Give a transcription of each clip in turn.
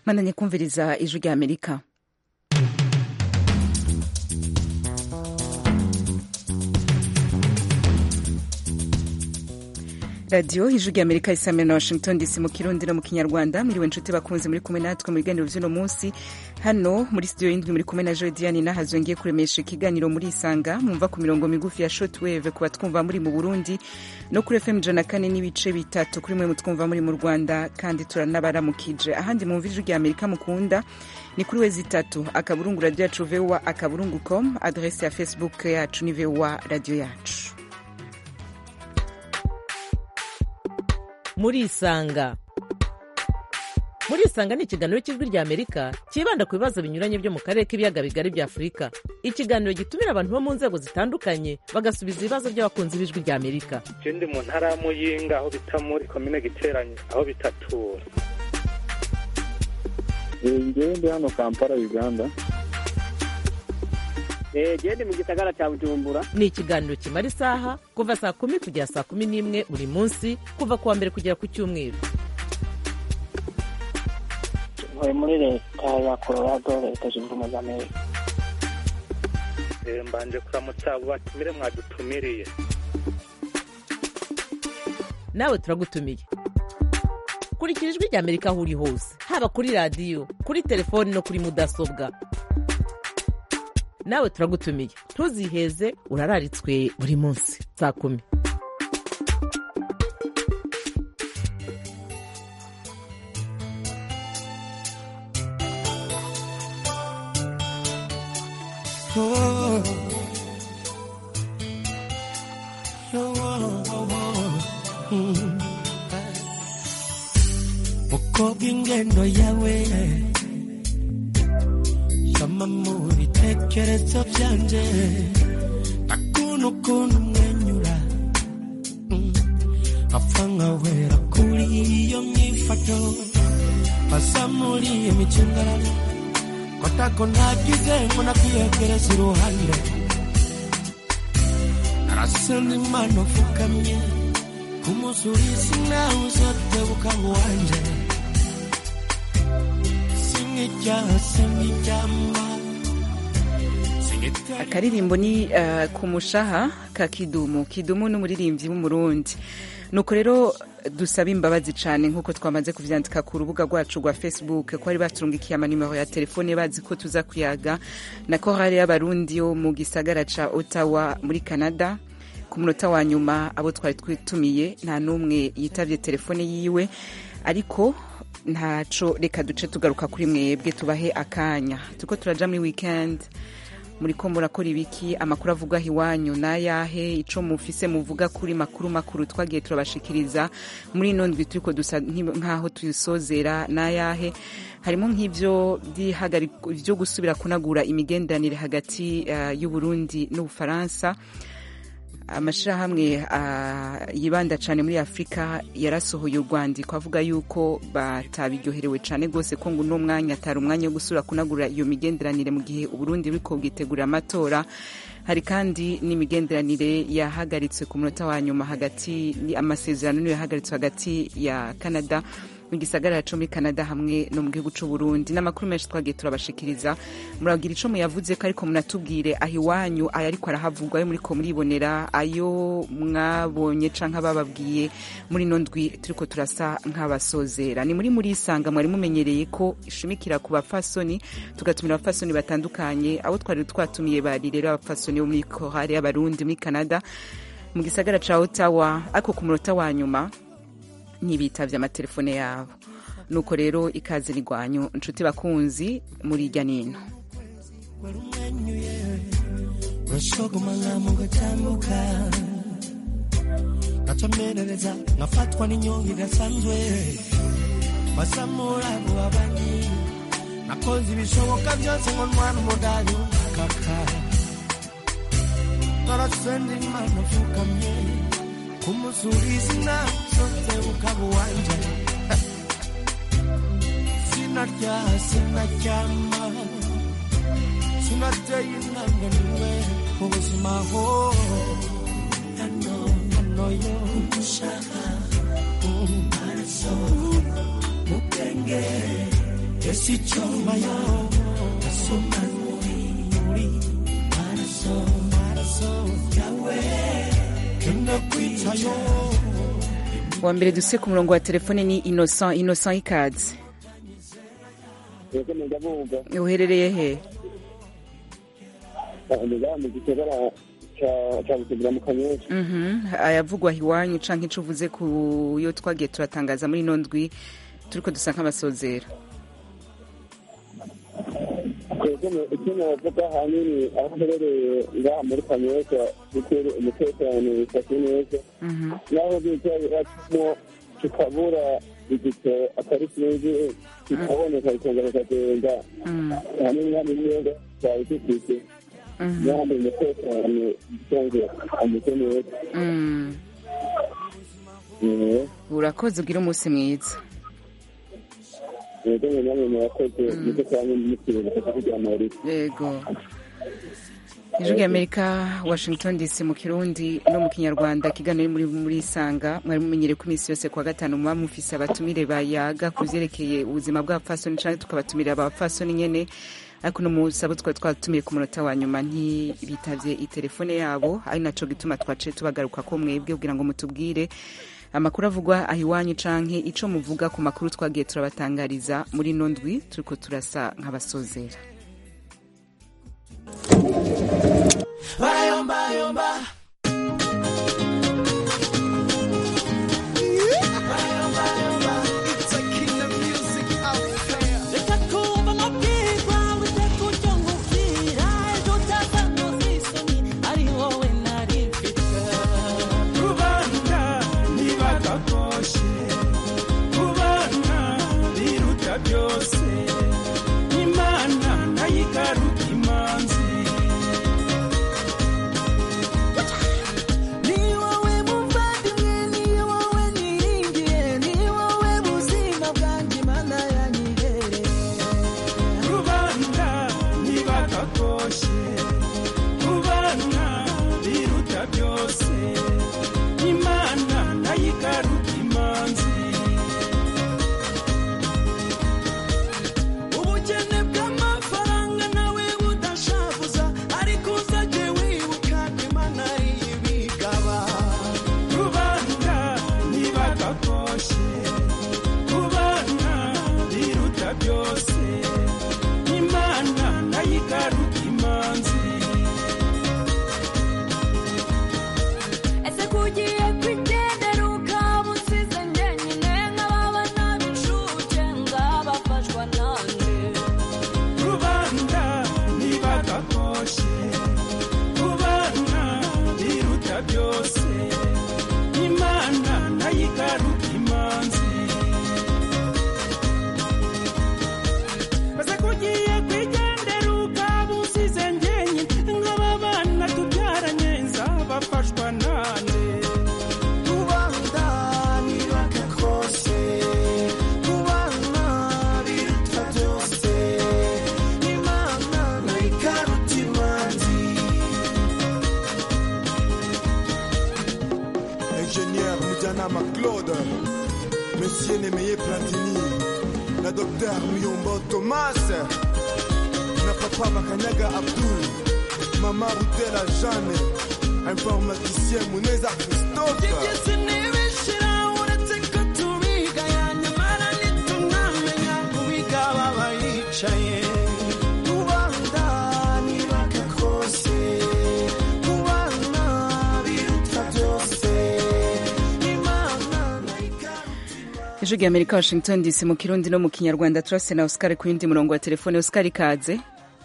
mananye kumviriza ijwi rya amerika radiyo ijwi rya amerika isamira na washington dc mu kirundi no mu kinyarwanda mwiriwe inshuti bakunze muri kumwe natwe mu biganiro vy'uno munsi hano muri studio y'indwi muri kumwe na jodiani nahazongeye kuremesha ikiganiro muri isanga mwumva ku mirongo migufi ya shortwave ku batwumva muri mu burundi no kuri fm ijana kane n'ibice bitatu kuri mwe mutwumva muri mu rwanda kandi turanabaramukije ahandi mwumva ijwi rya amerika mukunda ni kuri wezi itatu akaburungu radiyo yacu voa akaburungu com adrese ya facebook yacu ni voa radiyo yacu murisanga murisanga ni ikiganiro cy'ijwi rya amerika cyibanda ku bibazo binyuranye byo mu karere k'ibiyaga bigari bya afurika ikiganiro gitumira abantu bo mu nzego zitandukanye bagasubiza ibibazo by'abakunzi b'ijwi rya amerika ndi mu ntara ya muyinga aho bita muri komine giteranye aho bitatura ngewe ndi hano kampala uganda gende mu gisagara cya bujumbura ni ikiganiro kimara isaha kuva saa kumi kugera saa kumi n'imwe buri munsi kuva ku wa mbere kugera ku cyumweru ntuye muri leta ya colorado leta zunze ubumwe za amerika mbanje kuramutsa abo batumire mwadutumiriye nawe turagutumiye kurikira ijwi rya amerika aho uri hose haba kuri radiyo kuri telefoni no kuri mudasobwa nawe turagutumiye ntuziheze urararitswe buri munsi saa kumi mukobwa ingendo yawe shama mu bitekerezo byanje akunu kuntu umwenyura Mm. apfa nkawera kuri iyo myifato pasa muri iyo micungararo kotako nagize ngo nakwiyegereza iruhande narasenda imana upfukamye kumusubiza nawe uzotebuka wanje singijyaha singijyama akaririmbo ni uh, ku mushaha ka kidumu kidumu n'umuririmbyi w'umurundi nuko rero dusaba imbabazi cyane nk'uko twamaze kuvyandika ku rubuga rwacu rwa facebook ko bari baturungikiye amanimero ya telefone bazi ko tuza kuyaga na korali y'abarundi yo mu gisagara ca ottawa muri canada ku munota wa nyuma abo twari twitumiye nta n'umwe yitavye telefone yiwe ariko ntaco reka duce tugaruka kuri mwebwe tubahe akanya tuko turaja muri weekend muriko murakora ibiki amakuru avuga aho iwanyu n'ayahe ico mufise muvuga kuri makuru makuru twagiye turabashikiriza muri ino ndwi turiko dusa nk'aho tuyisozera n'ayahe harimo nk'ivyo vyo gusubira kunagura imigenderanire hagati uh, y'uburundi n'ubufaransa amashirahamwe uh, yibanda cane muri afurika yarasohoye urwandiko avuga yuko batabiryoherewe cane rwose ko ngo uno mwanya atari umwanya wo gusubira kunagura iyo migenderanire mu gihe uburundi buriko bwitegurira amatora hari kandi n'imigenderanire yahagaritswe ku munota wa nyuma hagati amasezerano niyo yahagaritswe hagati ya canada mu gisagara co muri canada hamwe no mu gihugu c'uburundi n'amakuru menshi twagiye turabashikiriza muragira ico muyavuze ko ariko munatubwire aho iwanyu ayo ariko arahavugwa ayo muriko muribonera ayo mwabonye canke abababwiye muri ino ndwi turiko turasa nk'abasozera ni muri muri isanga mwari mumenyereye ko ishimikira ku bafasoni tugatumira abafasoni batandukanye abo twari twatumiye bari rero abafasoni bo muri korari y'abarundi muri canada mu gisagara ca ottawa ariko ku munota wa nyuma ntibitavye amatelefone yabo nuko rero ikaze rigwanyu nshuti bakunzi muri irya nino urashogomanga mugatambuka gacomerereza ngafatwa n'inyonga idasanzwe basamura abo babanyi nakoze ibishoboka byose ngo ntwara umudari kaka narasenda imana upfukamye kumusubiza inama zose ukaba uwanje sinarya sinaryama sinateye intambwe niwe mu buzima ho hano hano yo gushaka amaraso mu bwenge esichomayo somanuri maraso maraso yawe kenakwitayo wa mbere duse ku murongo wa telefone ni innocent innocent ikaze yego ndavuga uherereye he ndaga mu gisagara ca ca butegura mu kanyosha Mhm. ayavugwa iwanyu canke ico uvuze ku yo twagiye turatangaza muri ino ndwi turiko dusa nk'abasozera yego icyo navuga ahanini aho mperereye ngaha muri kanyosha bitewe umutekano bifashe neza Mhm. naho bicaye bacamo tukabura igito atari kinini kikaboneka bikongera bikagenda Mm. ahanini hano imyenda twari dufite Mhm. n'ahandi umutekano usanzwe ameze neza Mm. Mhm. urakoze ugira umunsi mwiza yego nyine namwe murakoze nicyo cyane mukiri kugira amarira yego ijwi ry'amerika washington dc mu kirundi no mu kinyarwanda kiganiro muri muri isanga mwari mumenyereye ko iminsi yose kuwa gatanu muba mufise abatumire bayaga ku vyerekeye ubuzima bw'abapfasoni canke tukabatumira abapfasoni nyene ariko no munsi abo twari twatumiye ku munota wa nyuma ntibitavye itelefone yabo ari naco gituma twaciye tubagaruka ko mwebwe kugira ngo mutubwire amakuru avugwa aho iwanyu canke ico muvuga ku makuru twagiye turabatangariza muri ino ndwi turiko turasa nk'abasozera bayombayomba reka twumva amabwirwa witeka ujya nkubwira ejo utaza ntuzisoni ari wowe nari mfite kubana ntibagakoshe kubana biruta byose imana nayigaruka imanzi ni wowe muvandimwe ni wowe niringiye ni wowe buzima bwanjye imana yanyihereye kubana ntibagakoshe kubana biruta byose imana nayigaruka imanzi ubukene bw'amafaranga nawe budashavuza ariko uzajye wibuka ko imana y'ibigaba kubana ntibagakoshe kubana biruta byose imana nayigaruka imanzi ese kugiye kwigendera ukaba usize njyenyine nk'ababana b'incuke ngabafashwa nande rubanda ntibagakoshe kubana biruta byose imana nayigaruka imanzi maze kugiye kwigendera ukaba usize njyenyine nk'ababana tubyaranye nzabafashwa nande rubanda ntibagakoshe kubana biruta byose imana nayigaruta imanzi ingénieur Mujanama Claude, Monsieur Nemeye Platini, na Docteur Muyombo Thomas, na Papa Makanyaga Abdul, Mama Rutela Jeanne, informaticien Muneza Christophe. byose ntibishira uretse ko tubigaya nyamara ntitunamenya kubiga baba yicaye rubanda ntibagakoshe kubana biruta byose imana nayigaruta ijwi ry'amerika washington dc mu kirundi no mu kinyarwanda turase na oscar ku yindi murongo wa telefone oscar ikaze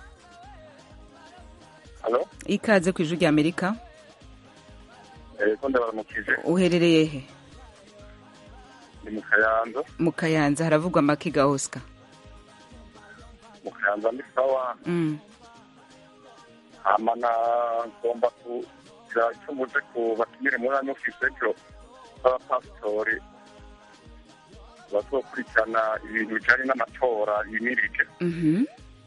halo ikaze ku ijwi ry'amerika yego ndabaramukije uherereye he ni mu kayanza mu kayanza haravugwa amakiga oscar mu kayanza ni sawa Mm. hama na ngomba kugira icyo muje ku batumire muri ano fisekiro b'abapasitori bazokurikirana ibintu bijanye n'amatora yimirije Mhm.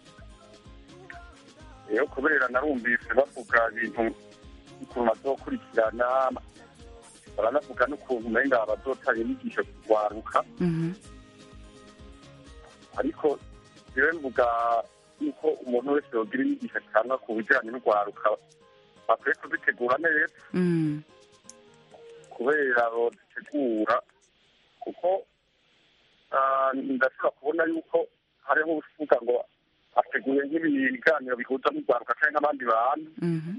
rero kubera narumvise bavuga ibintu ukuntu bazokurikirana baranavuga n'ukuntu umenga bazotanga inyigisho kugwaruka Mhm. ariko jewe mvuga yuko umuntu wese yogira inyigisho atanga ku bijyanye n'urwaruka bakwiye kuzitegura neza Mm. kubera bazitegura kuko ah, ndashobora kubona yuko hariho uvuga ngo ateguye nk'ibiganiro bihuza n'urwaruka cyangwa n'abandi bantu Mhm.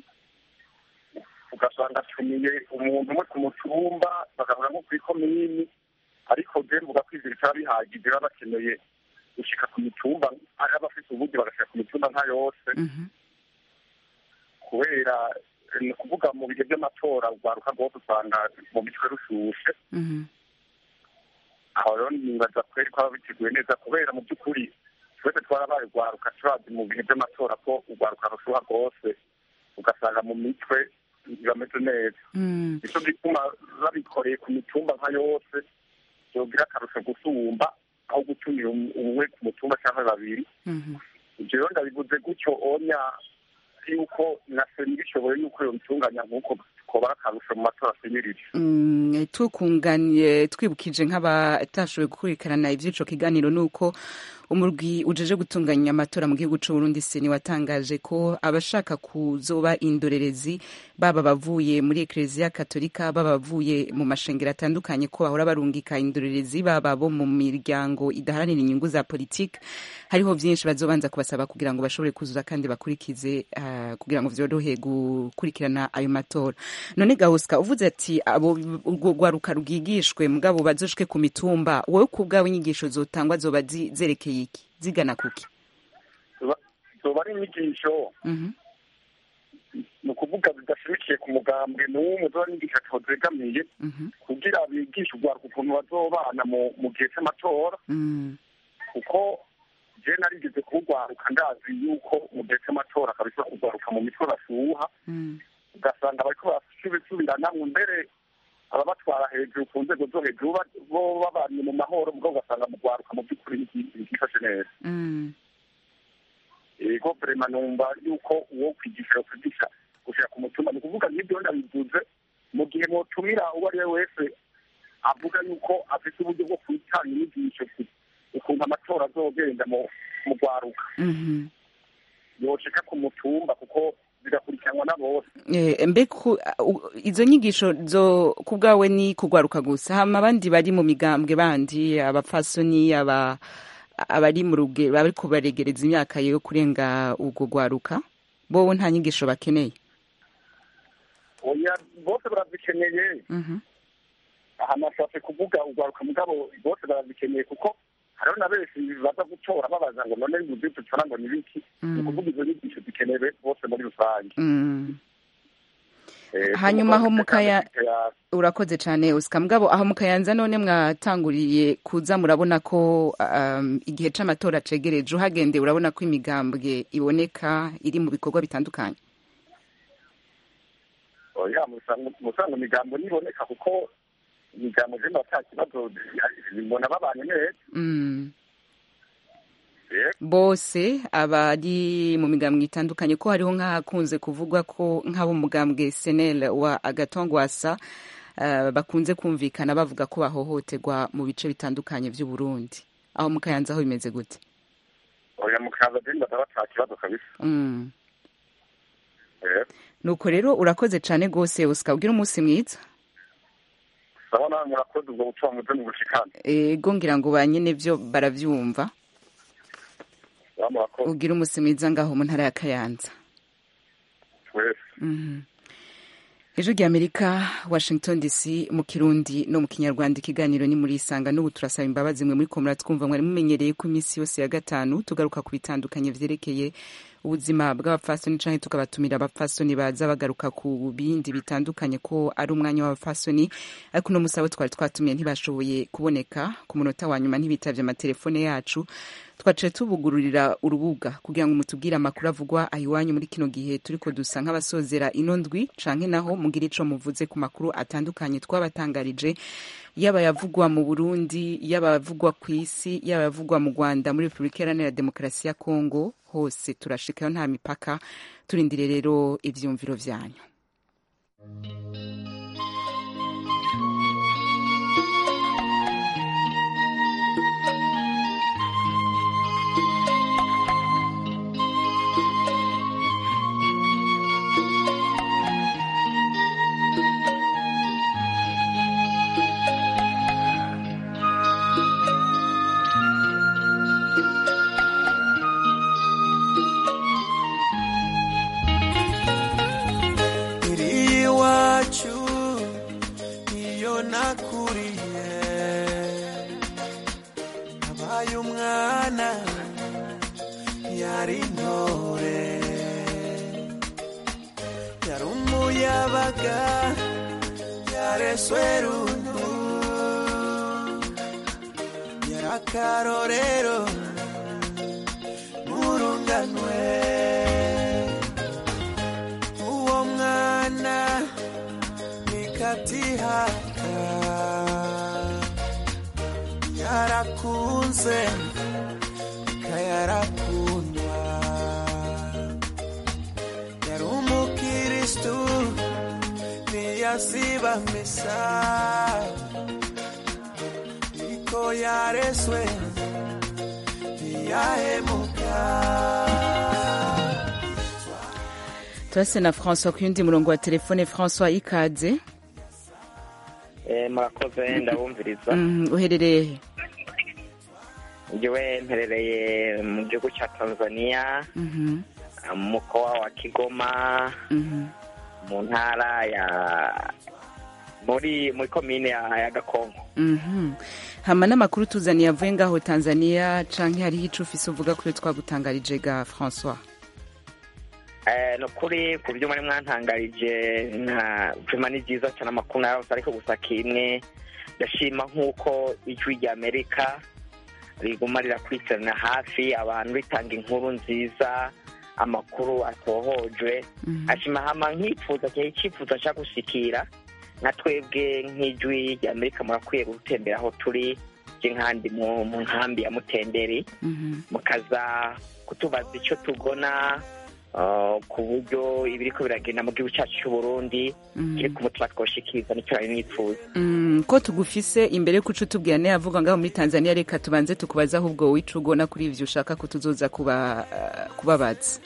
ugasanga atumiye umuntu umwe ku mutumba bakavuga nko ku ikomini ariko je mvuga ko ivyo bitaba bihagije baba bakeneye gushika ku mitumba ari abafite uburyo bagashika ku mitumba nka yose Mhm. kubera eh, ni ukuvuga mu bihe by'amatora urwaruka rwose usanga mu mitwe rushushe Mhm. aho rero nibaza kweri ko baba biteguye neza kubera mu by'ukuri twese twarabaye urwaruka turazi mu bihe by'amatora ko urwaruka rushuha rwose ugasanga mu mitwe ntibameze neza Mm. nicyo gituma babikoreye ku mitumba nka yose yogira akarusho gusumba aho gutumira um- umwe ku mutumba cyangwa babiri Mhm. ibyo rero ndabivuze gutyo onya yuko na seni bishoboye yuko yobitunganya nk'uko kobara akarusho mu matora asenyirije Mm, tukunganiye twibukije nk'abatashoboye gukurikirana ivy'ico kiganiro nuko umurwi ujeje gutunganya amatora mu gihugu c'u Burundi seni watangaje ko abashaka kuzoba indorerezi baba bavuye muri Eklezia Katolika baba bavuye mu mashengero atandukanye ko bahora barungika indorerezi baba bo mu miryango idaharanira inyungu za politike hariho vyinshi bazobanza kubasaba kugira ngo bashobore kuzuza kandi bakurikize ah, kugira ngo vyorohe gukurikirana ayo matora none gahusika uvuze ati abo urwo rwaruka rwigishwe mugabo bazoshwe ku mitumba wowe ku bwawe inyigisho zotangwa zoba zi- zerekeye iki zigana kuki Zoba- zoba ari inyigisho Mhm. ni ukuvuga zidashimikiye ku mugambwe n'umwe zoba ari inyigisho atozegamiye Mhm. kugira bigishe urwaruka ukuntu bazobana mu mu gihe c'amatora Mm. kuko je narigeze kuwugwaruka ndazi yuko mu gihe c'amatora kabisa kugwaruka mu mitwe bashuha Mm. ugasanga bariko barasubiranamwe mbere ababatwara hejuru ku nzego zo hejuru ba- bo babanye mu mahoro mugabo ugasanga mu rwaruka mu by'ukuri nti- ntifashe neza Mm. ego vrema numva yuko uwo kwigisha kwigisha gushira ku mutumba ni ukuvuga nk'ibyo ndabivuze mu gihe motumira uwo ari we wese avuga yuko afite uburyo bwo kwitanga inyigisho ku- ukuntu amatora azogenda mu mu rwaruka Mhm. yoshika ku mutumba kuko zigakurikiranwa na bose Eh, mbe ku- u- izo nyigisho zo ku bwawe ni kugwaruka gusa hama abandi bari mu migambwe bandi abapfasoni aba abari mu ruge bari kubaregereza imyaka yo kurenga ubwo gwaruka bowe nta nyigisho bakeneye oya bose barazikeneye Mhm. aha nashatse kuvuga urwaruka mugabo bose barazikeneye kuko hariho na benshi baza gutora babaza ngo none ibyo dutora ngo ni biki ni ukuvuga izo nyigisho zikenewe bose muri rusange Mm. Eh, Hanyuma aho umugabo mukaya- afite ya- urakoze cyane usika mugabo aho mukayanza none mwatanguriye kuza murabona ko um, igihe c'amatora cegereje uhagende urabona ko imigambwe iboneka iri mu bikorwa bitandukanye oya musanga musanga imigambo niboneka kuko imigambo zino ata kibazo zibona babanye neza mm. Eh, bose abari mu migambwe itandukanye ko hariho nk'ahakunze kuvugwa ko nk'abo mugambwe senel wa agatongwasa uh, bakunze kumvikana bavuga ko bahohoterwa mu bice bitandukanye vy'u Burundi aho mukayanza aho bimeze gute oya mukaza zino bataba ata kibazo kabisa mm. Eh, nuko rero urakoze cane gose usika ugira umunsi mwiza sawa nawe murakoze ubwo butumwa muze mu bushikane ego ngira ngo ba nyene vyo baravyumva sawa murakoze ugira umunsi mwiza ngaho mu ntara ya kayanza twese Mhm. ijwi rya amerika washington dc mu kirundi no mu kinyarwanda ikiganiro ni muri isanga n'ubu turasaba imbabazi mwe muri ko muratwumva mwari mumenyereye ko iminsi yose ya gatanu tugaruka ku bitandukanye vyerekeye ubuzima bw'abapfasoni canke tukabatumira abapfasoni baza bagaruka ku bindi bitandukanye ko ari umwanya w'abapfasoni ariko uno musi abo twari twatumiye ntibashoboye kuboneka ku munota wa nyuma ntibitavye amatelefone yacu twaciye tubugururira urubuga kugira ngo mutubwire amakuru avugwa ayiwanyu muri kino gihe turiko dusa nk'abasozera ino ndwi canke naho mugire ico muvuze ku makuru atandukanye twabatangarije yaba yavugwa mu burundi yaba yavugwa ku isi yaba yavugwa mu rwanda muri repubulika iharanira demokarasi ya kongo hose turashikayo nta mipaka turindire rero ivyumviro vyanyu wampaye umwana yari intore yari umuyabaga yareswe runtu yari akarorero murunganwe uwo mwana nikatihaka yarakunze kayarakundwa yari umukiristu ntiyasiba misa niko yareswe ntiyahemuka turase na françois ku yundi murongo wa telefone françois ikaze murakoze ndabumviriza Mm, uherereye he njyewe mperereye mu gihugu cya tanzania Mhm, mu mukoa wa kigoma mhm. mu ntara ya muri muri komine ya ya gakonko Mhm. hama n'amakuru tuzaniye avuye ngaho tanzania canke hariho ico ufise uvuga kuri twagutangarije ga françois Eh, ni ukuri ku byo mwari mwantangarije nta vima ni byiza cyane amakuru narose ariko gusa kimwe ndashima nk'uko ijwi rya amerika riguma rirakurikirana hafi abantu ritanga inkuru nziza amakuru atohojwe ashima hama nkipfuza cyane icyifuzo nshaka gushikira nka twebwe nk'ijwi rya amerika murakwiye gutembera aho turi je nkandi mu mu nkambi ya mutenderi mukaza kutubaza icyo tugona uh, ku buryo ibiriko biragenda mu gihugu cyacu cy'uburundi Mhm. kiri ku mutima twoshikiriza nicyo nari nifuza Mm, ko tugufise imbere yo kuca utubwira nayo avuga ngaho muri tanzania reka tubanze tukubaza ahubwo wica ugona kuri ivyo ushaka kutuzoza kuba uh, kubabaza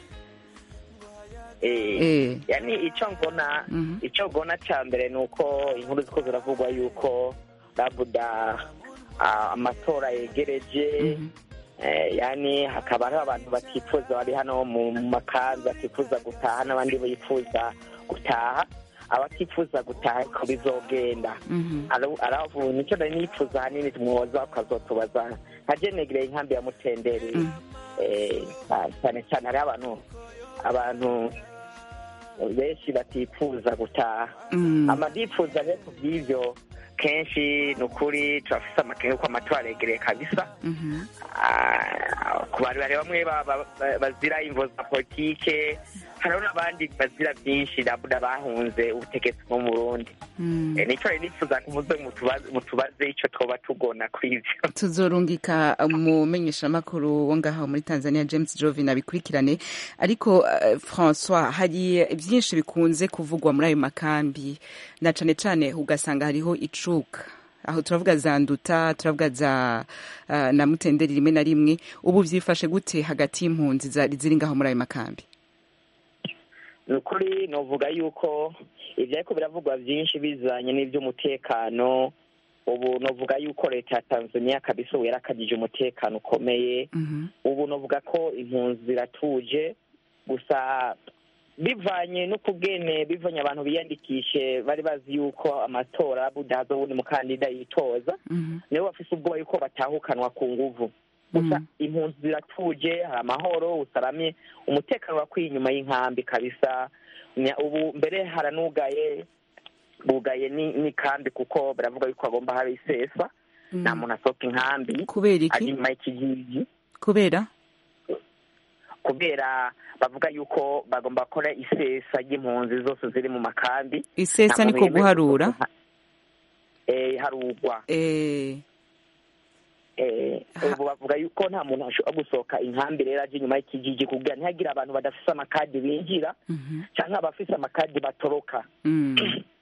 Eh, Eh. yani icyo mbona Mhm. icyo mbona cya mbere ni uko inkuru ziko ziravugwa yuko labuda ah, amatora yegereje Eh, yani hakaba hariho abantu batifuza bari hano mu mu makanzu batifuza gutaha n'abandi bifuza gutaha abatifuza gutaha ariko bizogenda Ara- aravuga nicyo nari nifuza ahanini tumwoza ukazotubaza nka jenegereye inkambi ya mutenderi Eh, ah, cyane cyane hariho abantu abantu benshi batifuza gutaha Mm. amadifuza rero ku bw'ibyo kenshi ni ukuri turafise amakenga yuko amatora aregereye kabisa Mhm. Ah, ku bantu bari bamwe ba- ba- ba- bazira imvo za politike hariho n'abandi bazira byinshi nabuda bahunze ubutegetsi bwo mu burundi Mm. Eh, nicyo rero nifuza ngo muze mutubaze- mutubaze icyo twoba tugona kuri ivyo tuzorungika umumenyeshamakuru wo ngaho muri tanzania james jovin abikurikirane ariko uh, françois hari byinshi bikunze kuvugwa muri ayo makambi na cane cane ugasanga hariho icuka aho turavuga za nduta turavuga za uh, na mutenderi rimwe na rimwe ubu vyifashe gute hagati y'impunzi zari ziri ngaho muri ayo makambi ni ukuri novuga yuko ibyo ariko biravugwa byinshi bizanye n'iby'umutekano ubu novuga yuko leta ya tanzania kabisa ubu yarakagije umutekano ukomeye ubu novuga ko impunzi ziratuje gusa bivanye no kubwene bivanye abantu biyandikishe bari bazi yuko amatora budahaza ubundi mukandida yitoza nibo bafise ubwoba yuko batahukanwa ku nguvu gusa impunzi ziratuje hari amahoro usaramye umutekano urakwiye inyuma y'inkambi kabisa Nya- ubu mbere haranugaye bugaye ni- n'ikambi kuko baravuga yuko hagomba haba isesa nta muntu asohoka inkambi Kubera iki? ari inyuma y'ikigigi kubera kubera bavuga yuko bagomba gukora isesa ry'impunzi zose ziri mu makambi Isesa Nta muntu niko yemerewe guharura? gusohoka. eh harugwa eh eh ubu bavuga yuko nta muntu ashobora gusohoka inkambi rero aje inyuma y'ikigigi kugira ntihagire abantu badafise amakadi binjira cyangwa abafise amakadi batoroka mm.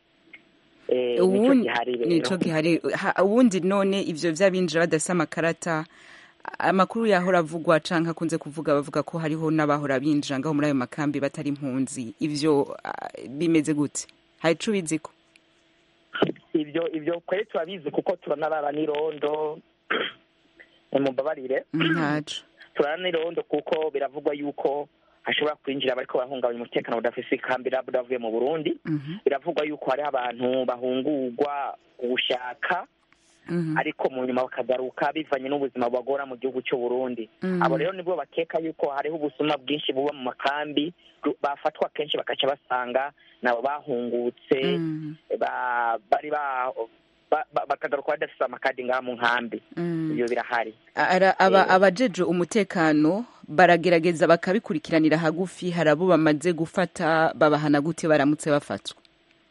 eh nico ubundi gihari rero nico gihari Ha- ubundi none ivyo vy'abinjira badafise amakarata amakuru yahora avugwa canke akunze kuvuga bavuga ko hariho n'abahora binjira ngaho muri ayo makambi batari impunzi ivyo ah, bimeze gute hari ico ubiziko ibyo ibyo kweri turabizi kuko turanarara n'irondo mumbabarire ntaco turara n'irondo kuko biravugwa yuko hashobora kwinjira bariko barahungabanya umutekano budafise ikambi labda bavuye mu burundi biravugwa yuko hariho abantu bahungurwa ugushaka Mhm. ariko mu nyuma bakagaruka bivanye n'ubuzima bubagora mu gihugu cy'u Burundi Mhm. abo rero nibwo bakeka yuko hariho ubusuma bwinshi buba mu makambi ru- bafatwa kenshi bakaca basanga nabo bahungutse Mhm. ba- bari ba ba- ba- bakagaruka badafise amakadi ngaha mu nkambi Mhm. ibyo birahari Ara- aba Eh. abajeje umutekano baragerageza bakabikurikiranira hagufi hari abo bamaze gufata babahana gute baramutse bafatwa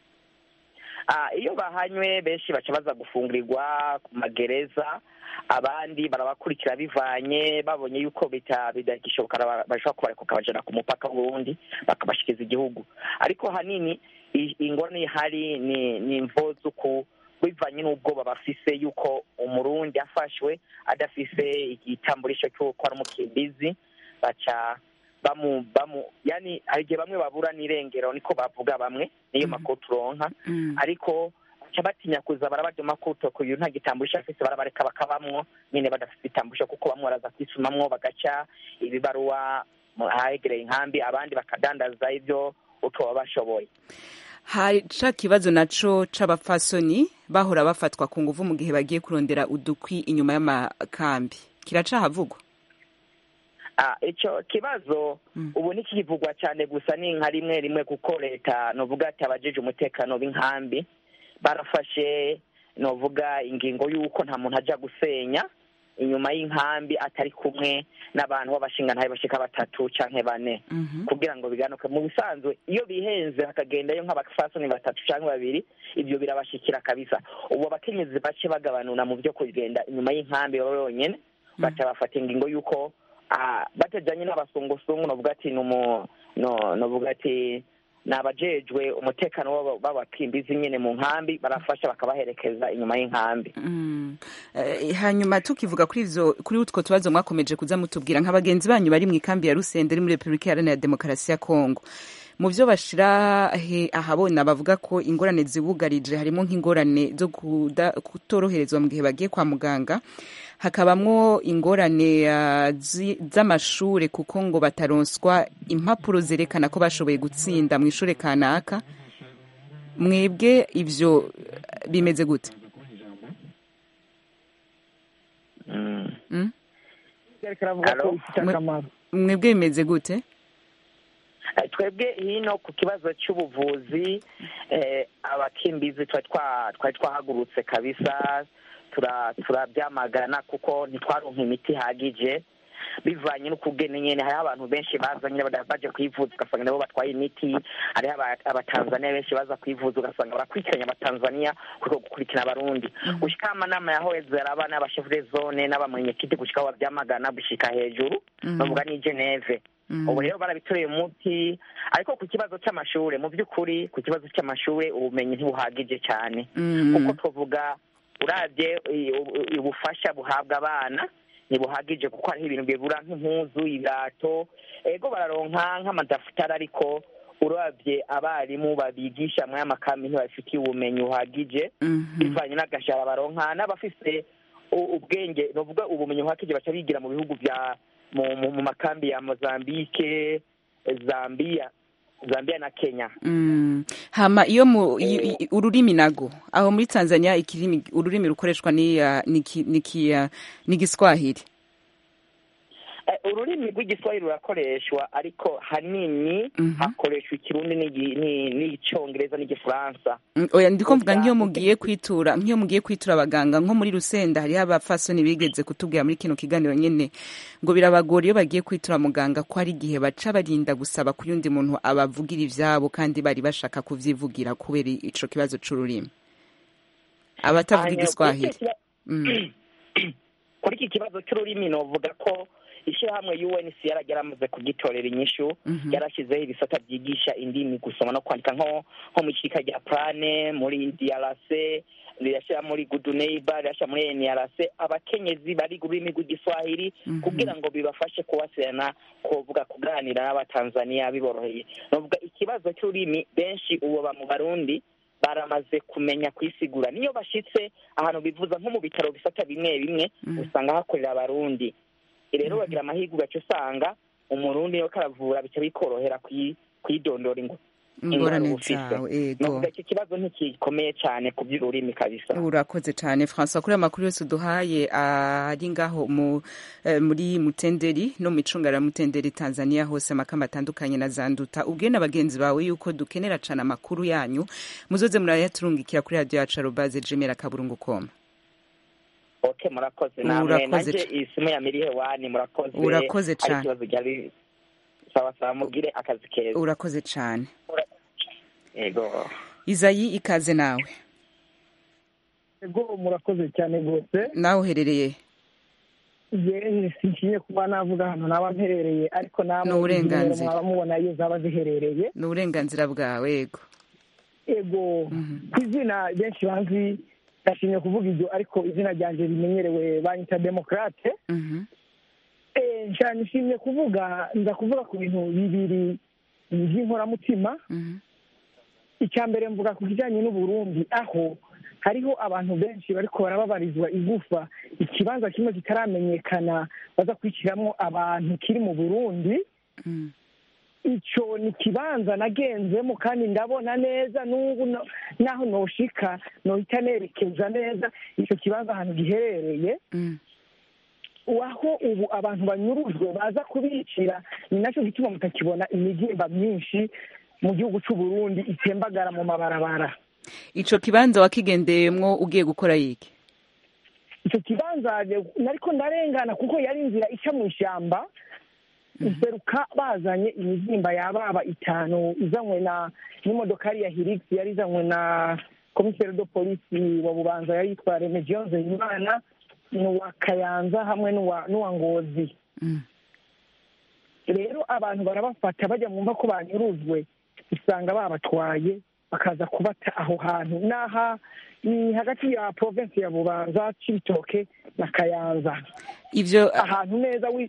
Ah, iyo bahanywe benshi baca baza gufungurirwa ku magereza abandi barabakurikira bivanye babonye yuko bita bidagishoboka bara- bashobora kubareka bakabajana ku mupaka w'uburundi bakabashikiza igihugu ariko hanini i- ingorane ihari ni ni imvo z'uku bivanye n'ubwoba bafise yuko umurundi afashwe adafise igitamburisho cy'uko ari umukimbizi baca bamu bamu yani hari igihe bamwe babura n'irengero niko bavuga bamwe niyo makuru turonka Mhm. ariko baca batinya kuza barabajoma kuto kuyu nta gitamburisho afise barabareka bakabamwo nyene badafite itamburisho kuko bamwe baraza kwisumamwo bagaca ibibaruwa mu- ahegereye inkambi abandi bakadandaza ivyo utoba bashoboye hari ca kibazo naco c'abapfasoni bahora bafatwa ku nguvu mu gihe bagiye kurondera udukwi inyuma y'amakambi kiracahavugwa Ah, ico kibazo Mm. ubu ntikivugwa cyane gusa ni nka rimwe rimwe kuko leta novuga ati abajeje umutekano b'inkambi barafashe novuga ingingo y'uko nta muntu aja gusenya inyuma y'inkambi atari kumwe n'abantu b'abashingantahe bashika batatu canke bane Mhm. kugira ngo biganuke mu bisanzwe iyo bihenze hakagendayo nk'abafasoni batatu cyangwa babiri ibyo birabashikira kabisa ubu abakenyezi bace bagabanura mu byo kugenda inyuma y'inkambi baba bonyene baca bafata ingingo y'uko ah, batajanye n'abasongosungu novuga ati numu no novuga ati ni abajejwe umutekano w'aba- w'abakimbizi nyene mu nkambi barafasha bakabaherekeza inyuma y'inkambi Mm. Eh, hanyuma tukivuga kuri ivyo kuri utwo tubazo mwakomeje kuza mutubwira nka bagenzi banyu bari mu ikambi ya Rusende iri muri Republika Iharanira Demokarasi ya Kongo mu vyo bashira he ahabona bavuga ko ingorane zibugarije harimo nk'ingorane zo kuda- kutoroherezwa mu gihe bagiye kwa muganga hakabamwo ingorane ah, zi- z'amashure kuko ngo bataronswa impapuro zerekana ko bashoboye gutsinda mu ishure kanaka mwebwe ivyo eh, bimeze gute Mm. Mm? Alo? Mwe- mwebwe bimeze gute Eh, twebwe hino ku kibazo cy'ubuvuzi eh, abakimbizi twari twa- twari twahagurutse kabisa tura- turabyamagana kuko ntitwaronka imiti ihagije bivanye n'ukugene nyene hariho abantu benshi baza nyine bada- baje kwivuza ugasanga nabo batwaye imiti hariho aba- abatanzaniya benshi baza kwivuza ugasanga barakurikiranye abatanzaniya kuko gukurikira abarundi gushika amanama yahoweze araba n'abashefu de zone n'abamwenyekiti gushika aho bavyamagana gushika hejuru Mhm. bavuga ni geneve Mhm. ubu rero barabitoreye umuti ariko ku kibazo cy'amashure mu by'ukuri ku kibazo cy'amashure ubumenyi ntibuhagije cyane Mhm. kuko tuvuga uravye i- u- ubufasha buhabwa abana ntibuhagije kuko hariho ibintu bibura nk'impuzu ibirato ego bararonka nk'amadafutari ariko uravye abarimu babigisha muri aya makambi ntibabifitiye ubumenyi buhagije Mhm. bivanye n'agashara baronka n'abafise u- ubwenge bavuga ubumenyi buhagije baca bigira mu bihugu vya mu, mu, mu makambi ya mozambike zambia zambia na kenya Mm. hama iyo mu i- i- ururimi nago aho muri Tanzania ikirimi ururimi rukoreshwa ni uh, ni ki- ni ki- uh, ni Giswahili Eh, ururimi rw'igiswahili rurakoreshwa ariko hanini Mhm. hakoreshwa ikirundi n'igi- ni- n'icyongereza n'igifaransa Mm, oya ndiko mvuga Gusa- nk'iyo mugiye kwitura nk'iyo mugiye kwitura abaganga nko muri Rusenda hariho abafasoni bigeze kutubwira muri kino kiganiro nyene ngo birabagora iyo bagiye kwitura muganga ko hari igihe baca barinda gusaba ku yundi muntu abavugira ivyabo kandi bari bashaka kuvyivugira kubera ico kibazo c'ururimi abatavuga Hanyuma, igiswahili kuri iki kiba- Mm. kuri iki kibazo cy'ururimi novuga ko ishyirahamwe UNHCR ryaramaze kugitorera inyishu Mhm. yarashyizeho ibisata byigisha indimi gusoma no kwandika nko nko mu ishirika rya plane muri DRC rirashyira muri good neighbor rirashyira muri NRC abakenyezi bari ururimi rw'igiswahili Mhm. kugira ngo bibafashe kubasirana kuvuga kuganira n'abatanzaniya biboroheye novuga ikibazo cy'ururimi benshi ubu ba mu barundi baramaze kumenya kwisigura niyo bashitse ahantu bivuza nko mu bitaro bisata bimwe bimwe Mhm. usanga hakorera abarundi rero bagira amahirwe ugaca usanga umurundi yo karavura bica bikorohera kwi- kwidondora ingo ingorane bufise. zawe ego novuga iki kibazo ntigikomeye cyane ku by'ururimi kabisa urakoze cyane francois kuri aya makuru yose uduhaye ari ngaho mu, eh, muri mutenderi no mu icungara mutenderi tanzania hose amakamba atandukanye na zanduta ubwiye na bagenzi bawe yuko dukenera cyane amakuru yanyu muzoze murayaturungikira kuri radiyo yacu arobaze jemera kaburungu koma ok murakoze namwe Urakoze nanjye ca- isimu ya mirihe wani murakoze Urakoze Hari cane. ikibazo ryari sawa sawa mubwire akazi keza urakoze cyane yego izayi ikaze nawe ego murakoze cyane rwose nawe uherereye yewe sinshimye kuba navuga hano naba mperereye ariko namwe Ni uburenganzira. izi nimero mwaba mubona iyo zaba ziherereye ni uburenganzira bwawe yego ego ku izina benshi banzi ndashimye kuvuga ibyo ariko izina ryanjye rimenyerewe banyita demokarate Mhm. Eh, nshya nishimye kuvuga nza kuvuga ku bintu bibiri by'inkoramutima Mhm. icya mbere mvuga ku kijyanye n'uburundi aho hariho abantu benshi bariko barababarizwa igufa ikibanza kimwe kitaramenyekana baza kwishyiramo abantu kiri mu burundi Mm. icyo ni ikibanza nagenzemo kandi ndabona neza n'ubu no- naho noshika nohita nerekeza neza icyo kibanza ahantu giherereye Mm. aho ubu abantu banyurujwe baza kubicira ni nacyo gituma mutakibona imigimba myinshi mu gihugu cy'u Burundi itembagara mu mabarabara ico kibanza wakigendeyemwo ugiye gukora yiki icyo kibanza nariko ndarengana kuko yari inzira ica mu ishyamba iseruka bazanye imizimba yababa itanu izanywe na n'imodokari ya hirix yari izanywe na komiseri do polisi wa bubanza yari yitwa remegion nzeyimana n'uwa kayanza hamwe n'uwa n'uwa ngozi Mm. rero abantu barabafata bajya mu mva ko banyurujwe usanga babatwaye bakaza kubata aho hantu n'aha ni hagati ya provinsi ya bubanza cibitoke na kayanza ivyo ahantu neza wi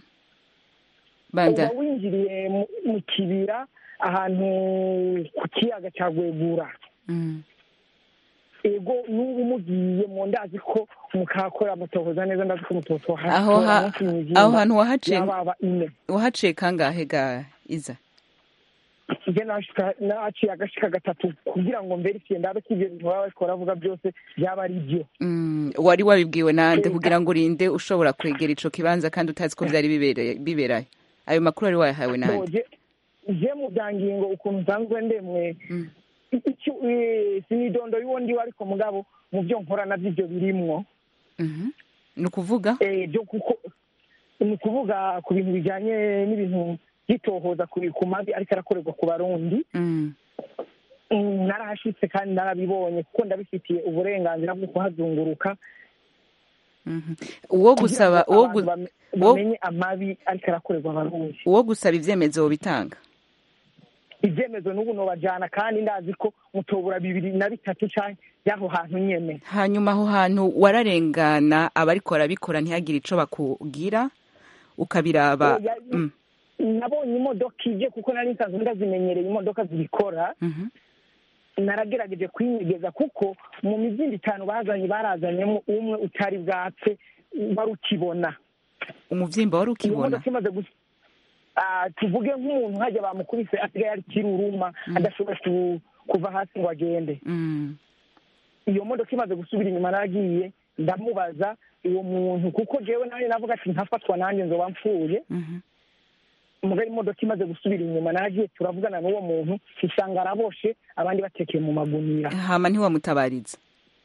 banda uba winjiriye mu- mu kibira ahantu ku kiyaga cya gwegura Mm. ego n'ubu mugiye mu ndazi ko mukakora mutohoza neza ndazi ko mutotoha aho ha- aho hantu wahaciye yababa ine wahaciye kangahe ga iza njye nashika naciye agashika gatatu kugira ngo mberifiye ndabe ko ibyo bintu baba bariko baravuga byose byaba ari byo Mm, wari wabibwiwe nande Ega. kugira ngo urinde ushobora kwegera ico kibanza kandi utazi ko vyari bibereye- biberayo ayo makuru wari wayahawe nande Boje je mu bya ngingo ukuntu nsanzwe ndemwe Mm. icyo eh, sinidondo y'uwo ndiwe ariko mugabo mu byo nkora navyo ivyo birimwo Mhm. ni ukuvuga eh, byo kuko ni ukuvuga ku bintu bijyanye n'ibintu byitohoza ku ku mabi ariko arakorerwa ku barundi Mm. Mm, narahashitse kandi narabibonye kuko ndabifitiye uburenganzira bwo kuhazunguruka Mhm. uwo gusaba kugira ngo uwo abantu gu- bame- uwo- bamenye amabi ariko arakorerwa abarundi uwo gusaba ivyemezo wobitanga ibyemezo n'ubu nobajana kandi ndazi ko mutobura bibiri na bitatu canke y'aho hantu nyene hanyuma aho hantu wararengana abariko barabikora ntihagire ico bakubwira ukabiraba Oya, Mm. nabonye imodoka ije kuko nari nsanzwe ndazimenyereye imodoka zibikora Mhm. naragerageje kwinyegeza kuko mu mizingo itanu bazanye barazanyemo umwe utari bwapfe wari ukibona umuvyimba wari iyo ukibona modoka imaze gus Ah, tuvuge nk'umuntu hajya bamukubise asigaye ari kiruruma adashobora ku- kuva hasi ngo agende Mm. iyo modoka imaze gusubira inyuma naragiye ndamubaza uwo muntu kuko jewe nanjye navuga ati ntafatwa nanjye nzoba mpfuye Mhm. mugari imodoka imaze gusubira inyuma naragiye turavugana n'uwo muntu usanga araboshe abandi batekeye mu magunira hama ntiwamutabariza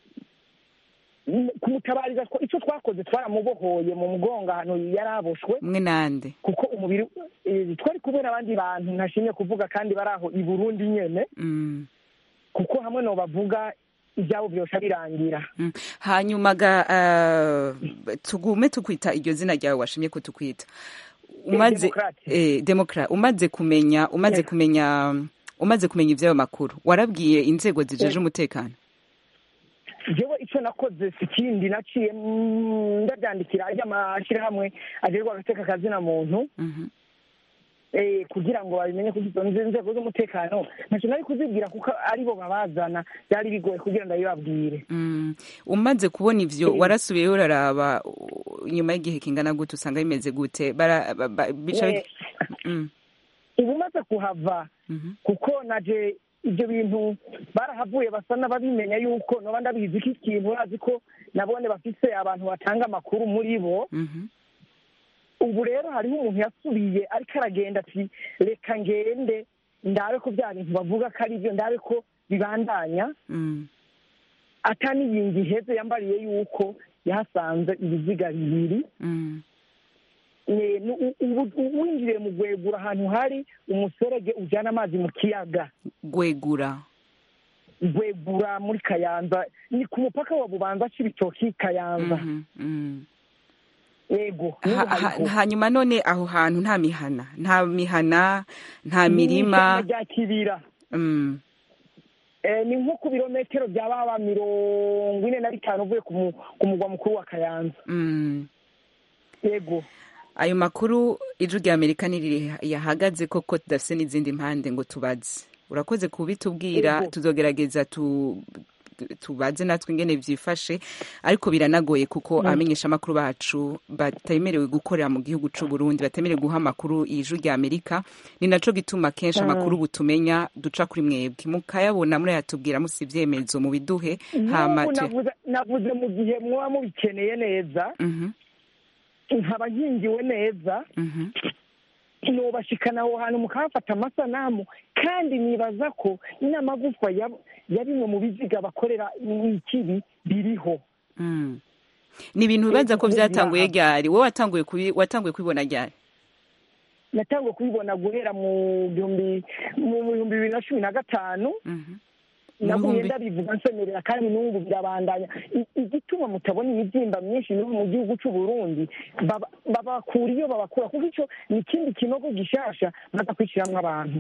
kumutabariza two- icyo twakoze twaramubohoye mu mugongo ahantu yari aboshwe mwe nande kuko umubiri eh, twari kubera abandi bantu ntashimye kuvuga kandi bari aho i burundi nyene Mm. kuko hamwe no bavuga ibyabo byose birangira Mm. hanyuma ga uh, tugume tukwita iryo zina ryawe washimye ko tukwita umaze Demokrate. eh, demokra umaze kumenya umaze Yeah. kumenya umaze kumenya ivy'ayo makuru warabwiye inzego zijeje Yeah. umutekano jewe icyo nakoze si ikindi naciye mm, ndabyandikira ajya amashyirahamwe agerwa agateka akazina muntu Mhm. eh, kugira ngo babimenye ko izo nze- nzego z'umutekano ntacyo nari kuzibwira kuko aribo babazana byari bigoye kugira ngo ndabibabwire Mm. umaze kubona ivyo Eh. warasubiyeyo uraraba uh, nyuma y'igihe kingana gute usanga bimeze gute bara ba- ba- bica Eh, Mm. ubu umaze kuhava kuko naje ibyo bintu barahavuye basa n'ababimenya yuko noba ndabizi ko ikintu urazi ko nabone bafise abantu batanga amakuru muri bo ubu rero hariho umuntu yasubiye ariko aragenda ati reka ngende ndabe ko bya bintu bavuga ko ari byo ndabe ko bibandanya ataniyingi iheze yambariye yuko yahasanze ibiziga bibiri winjiriye mu gwegura ahantu hari umuserege ujyana amazi mu kiyaga gwegura gwegura muri kayanza ni ku mupaka wa bubanza cy'ibitoki kayanza yego hanyuma none aho hantu nta mihana nta mihana nta mirima rya kibira ni nko ku birometero bya baba mirongo ine na bitanu uvuye ku mugwa mukuru wa kayanza yego ayo makuru ijwi rya amerika niri yahagaze koko tudafite n'izindi mpande ngo tubaze urakoze kubitubwira tuzogerageza tubaze natwe ingene byifashe ariko biranagoye kuko abamenyesha amakuru bacu batemerewe gukorera mu gihugu cy'u Burundi batemerewe guha amakuru ijwi rya amerika ni naco gituma kenshi amakuru butumenya duca kuri mwebwe mukayabona murayatubwira musi ibyemezo mu biduhe navuze mu gihe muba mubikeneye neza nkaba nkingiwe neza nubashikana aho hantu mukahafata amasanamu kandi nibaza ko n'amagufa ya bimwe mu biziga bakorera ikibi biriho ni ibintu bibaza ko byatanguye ryari wowe watanguye kubibona ryari natanguye kubibona guhera mu bihumbi bibiri na cumi na gatanu naguye ndabivuga nsemerera kandi n'ubu birabandanya igituma mutabona imibyimba myinshi n'ubu mu gihugu cy'u Burundi babakura iyo babakura kuko icyo ni ikindi kinogo gishasha baza kwishyiramo abantu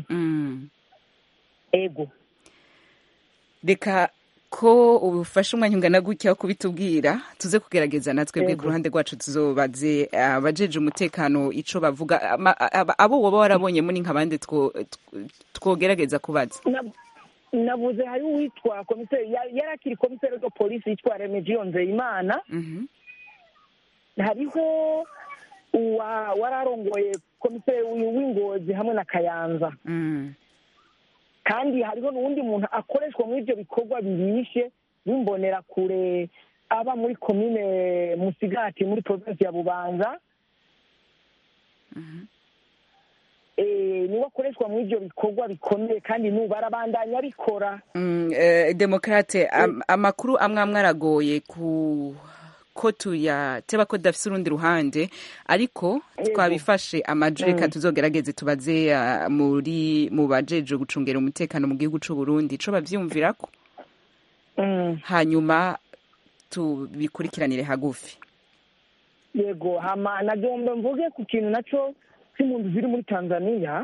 ego reka ko ubufasha umwanya ungana gutya wo kubitubwira tuze kugerageza natwe bwe ku ruhande rwacu tuzobaze abajeje umutekano ico bavuga abo woba warabonyemo ni nk'abandi twogerageza kubaza navuze hari uwitwa komiseri yari akiri komiseri wa polisi yitwa remegiyo nzeyimana hariho wararongoye komiseri w'ingozi hamwe na kayanza kandi hariho n'uwundi muntu akoreshwa muri ibyo bikorwa bibishe bimbonera kure aba muri komine musigati muri provinsi ya bubanza niwe akoreshwa muri ibyo bikorwa bikomeye kandi n'ubu arabandanya abikora demokarate amakuru amwe amwe aragoye ku ko tuyateba ko tudafite urundi ruhande ariko twabifashe amajwi reka tuzogerageze tubaze muri mu bajeje gucungera umutekano mu gihugu cy'u Burundi ico bavyumvira ko hanyuma tubikurikiranire hagufi yego hama nagomba mvuge ku kintu naco c'impunzi ziri muri tanzania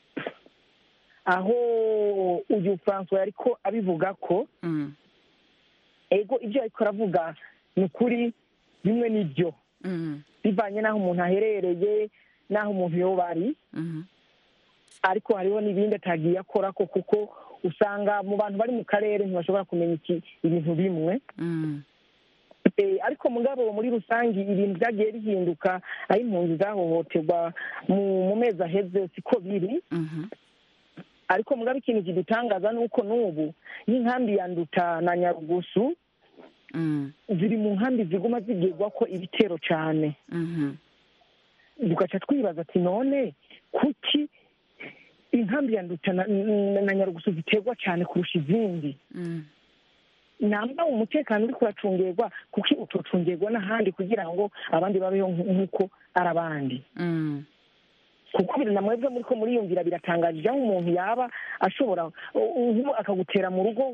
aho uyu francois yariko abivuga ko ego ibyo ariko aravuga ni ukuri bimwe n'ibyo bivanye n'aho umuntu aherereye n'aho umuntu yoba ari ariko hariho n'ibindi atagiye akora ko kuko usanga mu bantu bari mu karere ntibashobora kumenya ibintu bimwe ariko mugabo muri rusange ibintu byagiye bihinduka aho impunzi zahohoterwa mu mezi aheze siko biri ariko mugabo ikintu kidutangaza ni uko n'ubu n'inkambi ya nduta na nyarugusu ziri mu nkambi ziguma zigirwa ko ibitero cyane tugaca twibaza ati none kuki inkambi ya nduta na nyarugusu ziterwa cyane kurusha izindi namba umutekano uri kuracungerwa kuki utocungerwa n'ahandi kugira ngo abandi babeho nk'uko ari abandi kuko biri na mwebwe muri ko muriyumvira biratangaje aho umuntu yaba ashobora akagutera mu rugo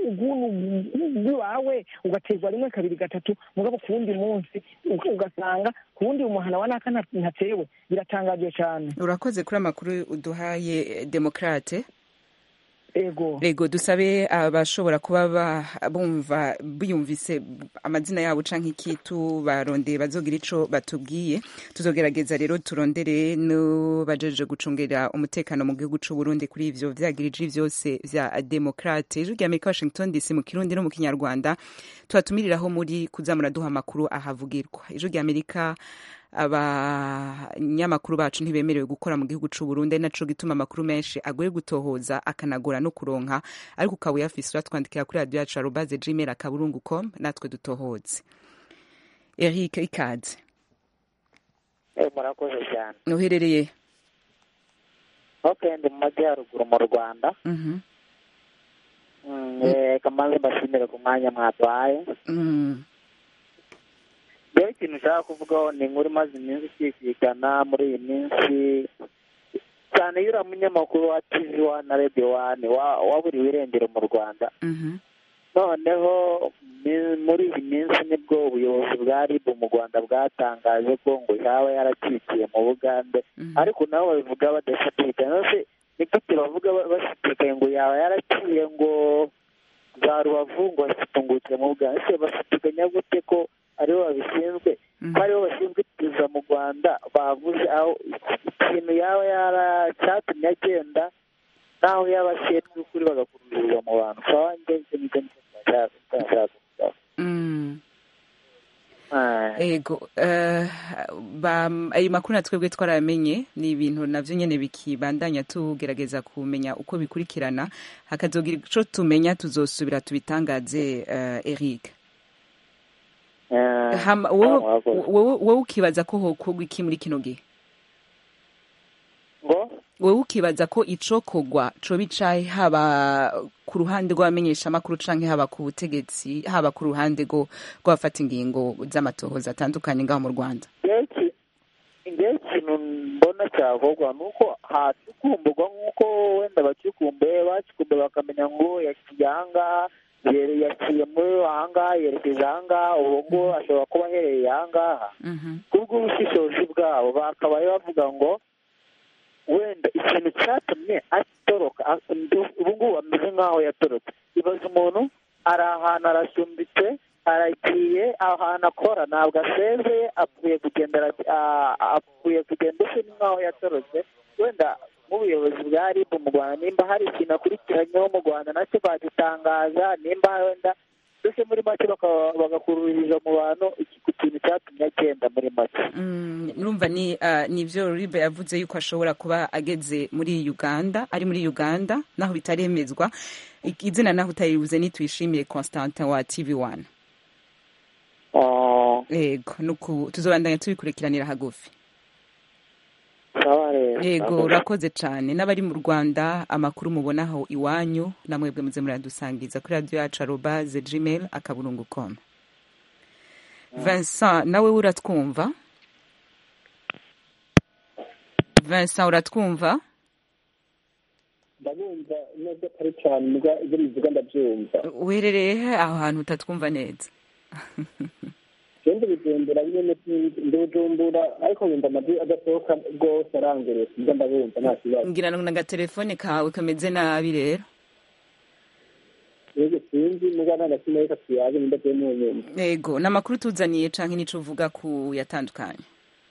rw'iwawe ugaterwa rimwe kabiri gatatu mugabo ku wundi munsi ugasanga ku wundi umuhana wa naka ntatewe biratangaje cyane urakoze kuri amakuru uduhaye demokarate ego rego dusabe abashobora kuba bumva biyumvise amazina yabo canke iki tubarondeye bazogira ico batubwiye tuzogerageza rero turondere n'abajeje gucungera umutekano mu gihugu c'u Burundi kuri ivyo vyagirije vyose vya demokrate ijwi rya Amerika Washington DC mu kirundi no mu kinyarwanda tubatumiriraho muri kuza muraduha amakuru ahavugirwa ijwi rya Amerika abanyamakuru bacu ntibemerewe gukora mu gihugu c'u Burundi ari naco gituma amakuru menshi agoye gutohoza akanagora no kuronka ariko ukaba uyafise uratwandikira kuri radio yacu arobaze gmail akaburungu com natwe dutohoze Eric ikaze murakoze cyane uherereye ok ndi mu majyaruguru mu rwanda Mhm. Mm, eh, kamanze mbashimire ku mwanya mwaduhaye Mm. rero ikintu ushaka kuvugaho ni inkuru imaze iminsi ikisikana muri iyi minsi cyane iyo uriya munyamakuru wa tv wani na radiyo wani wa- waburiwe irengero mu rwanda Mhm. noneho mi- muri iyi minsi nibwo ubuyobozi bwa rib mu rwanda bwatangaje ko ngo yaba yaracikiye mu bugande ariko nabo babivuga badashidikanya nose ni gute bavuga ba- bashidikanya ngo yaba yaraciye ngo za rubavu ngo asitungukire mu bugande ese bashidikanya gute ko aribo babishinzwe ko aribo bashinzwe iperereza mu rwanda bavuze aho ikintu yaba yaracyatumye agenda naho yaba ashinzwe ukuri bagakururira mu bantu ukaba ngeze n'ibyo nshaka nshaka kuvuga Mm. ego eh, ba- ayo makuru natwebwe twaramenye ni ibintu navyo nyene bikibandanya tugerageza kumenya uko bikurikirana hakazogira ico tumenya tuzosubira tubitangaze eh, Eric Hama- wowe wowe- wowe ukibaza ko hokorwa iki muri kino gihe ngo wowe ukibaza ko icokogwa co bicaye haba ku ruhande rw'abamenyeshamakuru canke haba ku butegetsi haba ku ruhande rwo rw'abafata ingingo z'amatohoza atandukanye ngaho mu rwanda ngewe ikintu mbona cyakorwa ni uko hacukumburwa nk'uko wenda bacukumbuye bacukumbuye bakamenya ngo yaciye ahangaha yere- yaciye muri ahangaha yerekeje ahangaha ubu ngubu ashobora kuba aherereye ahangaha kubw'ubushishozi bwabo bakabaye bavuga ngo wenda ikintu cyatumye atoroka a- ubu ngubu ameze nk'aho yatorotse ibaza umuntu ari ahantu arasumbitse aragiye ahantu akora ntabwo asezeye apfuye kugendera a- apfuye kugenda ese ni nk'aho yatorotse wenda nk'ubuyobozi bwa rib mu rwanda nimba hari ikintu akurikiranyeho mu rwanda nacyo bagitangaza nimba wenda mbese muri make bakaba- bagakuruririza mu bantu iki- ku kintu cyatumye agenda muri make Mm, urumva ni uh, nivyo ribe yavuze yuko ashobora kuba ageze muri uganda ari muri uganda naho bitaremezwa Ik- izina naho utaribuze nitwishimiye constantin wa tv one ego nuku tuzobandanya tubikurikiranira hagufi yego urakoze cyane n'abari mu rwanda amakuru mubonaho iwanyu namwebwe muze muradusangiza kuri radiyo yacu arobaze gmail akaburungu com vincent nawe uratwumva vincent uratwumva ndabumva nubwo atari cyane mbwa ibyo bivuga ndabyumva uherereye he aho hantu utatwumva neza genda bigendera nyine ndi bujumbura ariko wenda amajwi adasohoka rwose arangereye mbwa ndabumva nta kibazo ngira ngo n'agatelefone kawe kameze nabi rero yego sinzi mbwa nta na kimwe reka tuyaze nimba tuye mu nyuma yego ni amakuru tuzaniye canke nico uvuga ku yatandukanye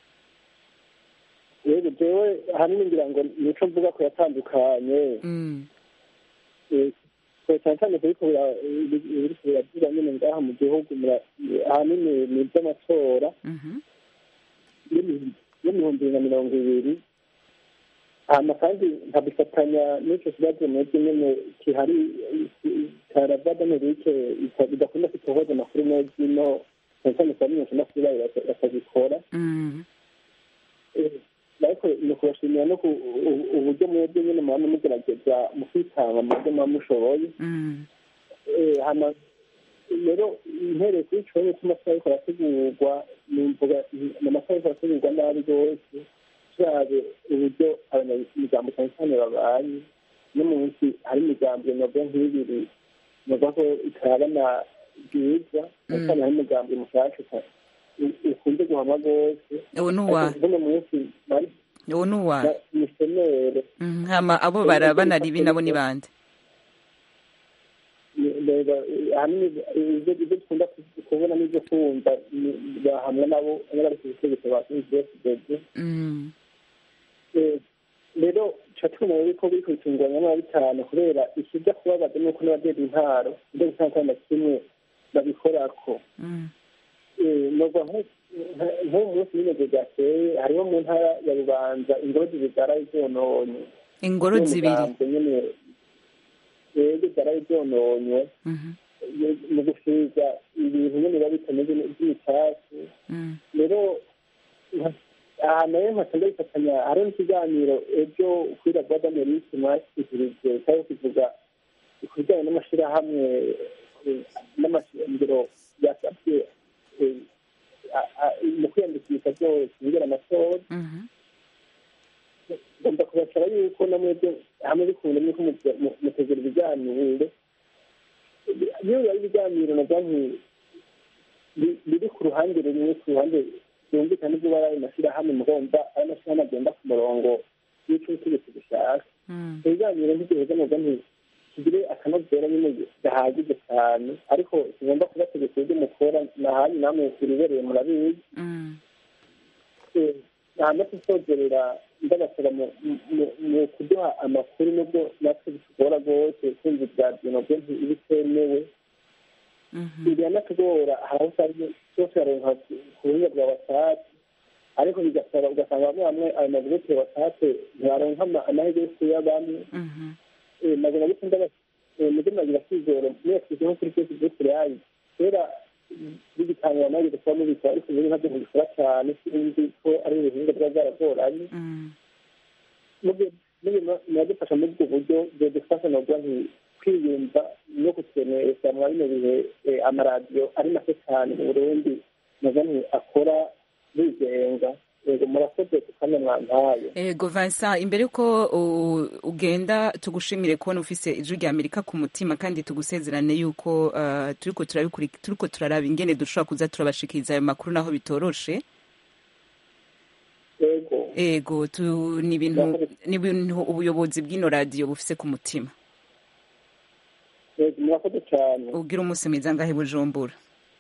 yego jewe ahanini ngira ngo nico mvuga ko yatandukanye Mm. Eh, ko cyane cyane kuriko biriko biravuga nyine ngaha mu gihugu mura- ahanini ni iby'amatora Mhm. y'ibihumbi bibiri na mirongo ibiri hama kandi nkabifatanya n'icyo kibazo mwebwe nyene kihari karava d'amerike bidakunda kutohoza amakuru neza ino cyane cyane ku bamenyeshamakuru bayo bata- batabikora Mm. Eh, ariko ni ukubashimira no ku u- uburyo mwebwe nyine muba mugerageza mu kwitanga mu byo muba mushoboye Mm. Eh, hama rero impereye kuri ico kibazo cy'amasaha ariko arategurwa nimvuga ni amasaha ariko arategurwa nabi rwose turabe uburyo abanyamigambo cyane cyane babaye no munsi hari imigambi nabwo nk'ibiri nubwo ko itarabana bwiza cyane cyane hari imigambi mushasha ukunze guhama rwose uwo ni uwa Ariko buno munsi bari uwo ni uwa misiyoneri Mm, hama abo barabana ribi nabo ni bande reba ahanini ibyo ibyo dukunda kubona n'ibyo kumva ni- bahamwe nabo bari ku butegetsi ba fdfdb Mm. rero tuba tubona rero ko biri kubitunganya nabi cyane kubera ikijya kubabaza ni uko n'abajejwe intaro ibyo gutanga na kimwe babikorako Mm. Eh, nubwo nko- nka- nk'uwo munsi nyine byateye hariho mu ntara ya bubanza ingoro zibigaraye zononye ingoro zibiri nyine rero zaraye zononywe Mhm, mu gusiga ibintu nyine biba bitameze by'icyatsi mm, rero nka- aha nayo nkasa ndabifatanya hariho n'ikiganiro ejo kuri radiyo d'amerike mwashyikirije cyangwa kivuga ku bijyanye n'amashyirahamwe eh, n'amashingiro yasabye eh, a- a- mu kwiyandikisha byose bigera amatora mhm, ngomba kubasaba yuko namwebwe hamwe bikunda nuko mu- mu- mutegura ibiganiro iyo bibaye ibiganiro na banki bi- biri ku ruhande rumwe ku ruhande byumvikana ibyo bari ayo mashyirahamwe mugomba ayo mashyirahamwe agenda ku murongo w'icyo ubutegetsi bushaka mm, ibiganiro ntigiheza mu banki kigire akanovera nyine gahagije cyane ariko kigomba kubategeka ibyo mukora nahanyu namwe ibibereye murabizi mm. ntabwo tuzongerera ndabasaba mu- mu- mu kuduha amakuru nubwo natwe bitugora rwose kumva ibya byo bitemewe biranatugora hari aho usanga byose baronka ku buhinga bwa watsapu ariko bigasaba ugasanga bamwe bamwe ayo magurupe ya watsapu ntibaronka ama- amahirwe yo kuyabamwe maze na gito mujye muragira kwizera mwese nko kuri facebook yayo kera bigitangwa amahirwe kuba mubikora ariko ubu ntabyo ntibikora cyane sinzi ko ari ubuhinga bwa bwaragoranye muradufasha muri ubwo buryo byadufasha nabwo kwiyumva no gukenesha mwa bino bihe eh, amaradiyo ari make cyane mu burundi nazo nti akora bigenga yego murakoze tukanya mwampaye ego Vincent imbere yuko u- ugenda tugushimire kubona ufise ijwi rya amerika ku mutima kandi tugusezerane yuko uh, turiko turabikuri- turiko turaraba ingene dushobora kuza turabashikiriza ayo makuru naho bitoroshe yego ego tu, ni ibintu ni ibintu ubuyobozi bw'ino radiyo bufise ku mutima yego murakoze cyane ugira umunsi mwiza ngahe bujumbura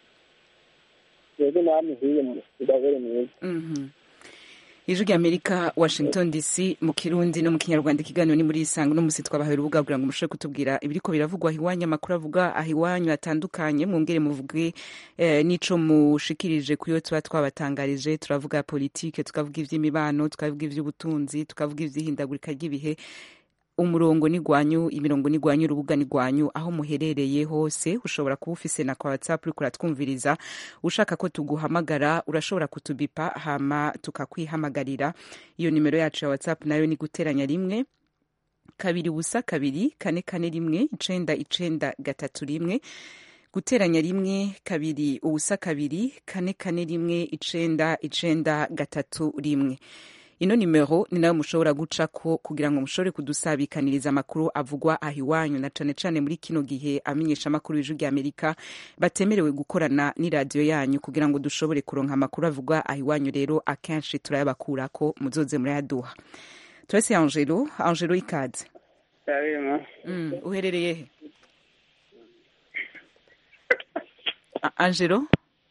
yego namwe hiye mudabere mwiza Mhm. ijwi rya amerika washington dc mu kirundi no mu kinyarwanda ikiganiro ni muri isanga uno munsi twabahaye urubuga kugira ngo mushobore kutubwira ibiriko biravugwa aho iwanyu amakuru avuga aho iwanyu atandukanye mwongere muvuge eh, n'ico mushikirije kuyo tuba twabatangarije turavuga politike tukavuga ivy'imibano tukavuga ivy'ubutunzi tukavuga ivy'ihindagurika ry'ibihe umurongo ni gwanyu imirongo ni gwanyu urubuga ni gwanyu aho muherereye hose ushobora kuba ufise na kwa whatsapp uriko uratwumviriza ushaka ko tuguhamagara urashobora kutubipa hama tukakwihamagarira iyo nimero yacu ya whatsapp nayo ni guteranya rimwe kabiri ubusa kabiri kane kane rimwe icenda icenda gatatu rimwe guteranya rimwe kabiri ubusa kabiri kane kane rimwe icenda icenda gatatu rimwe ino nimero ni nayo mushobora gucako kugira ngo mushobore kudusabikaniriza amakuru avugwa aho iwanyu na cane cane muri kino gihe amenyesha amakuru y'ijwi rya amerika batemerewe gukorana n'iradiyo yanyu kugira ngo dushobore kuronka amakuru avugwa aho iwanyu rero akenshi turayabakurako muzoze murayaduha turese angelo angelo ikaze mm, uherereye he A- angelo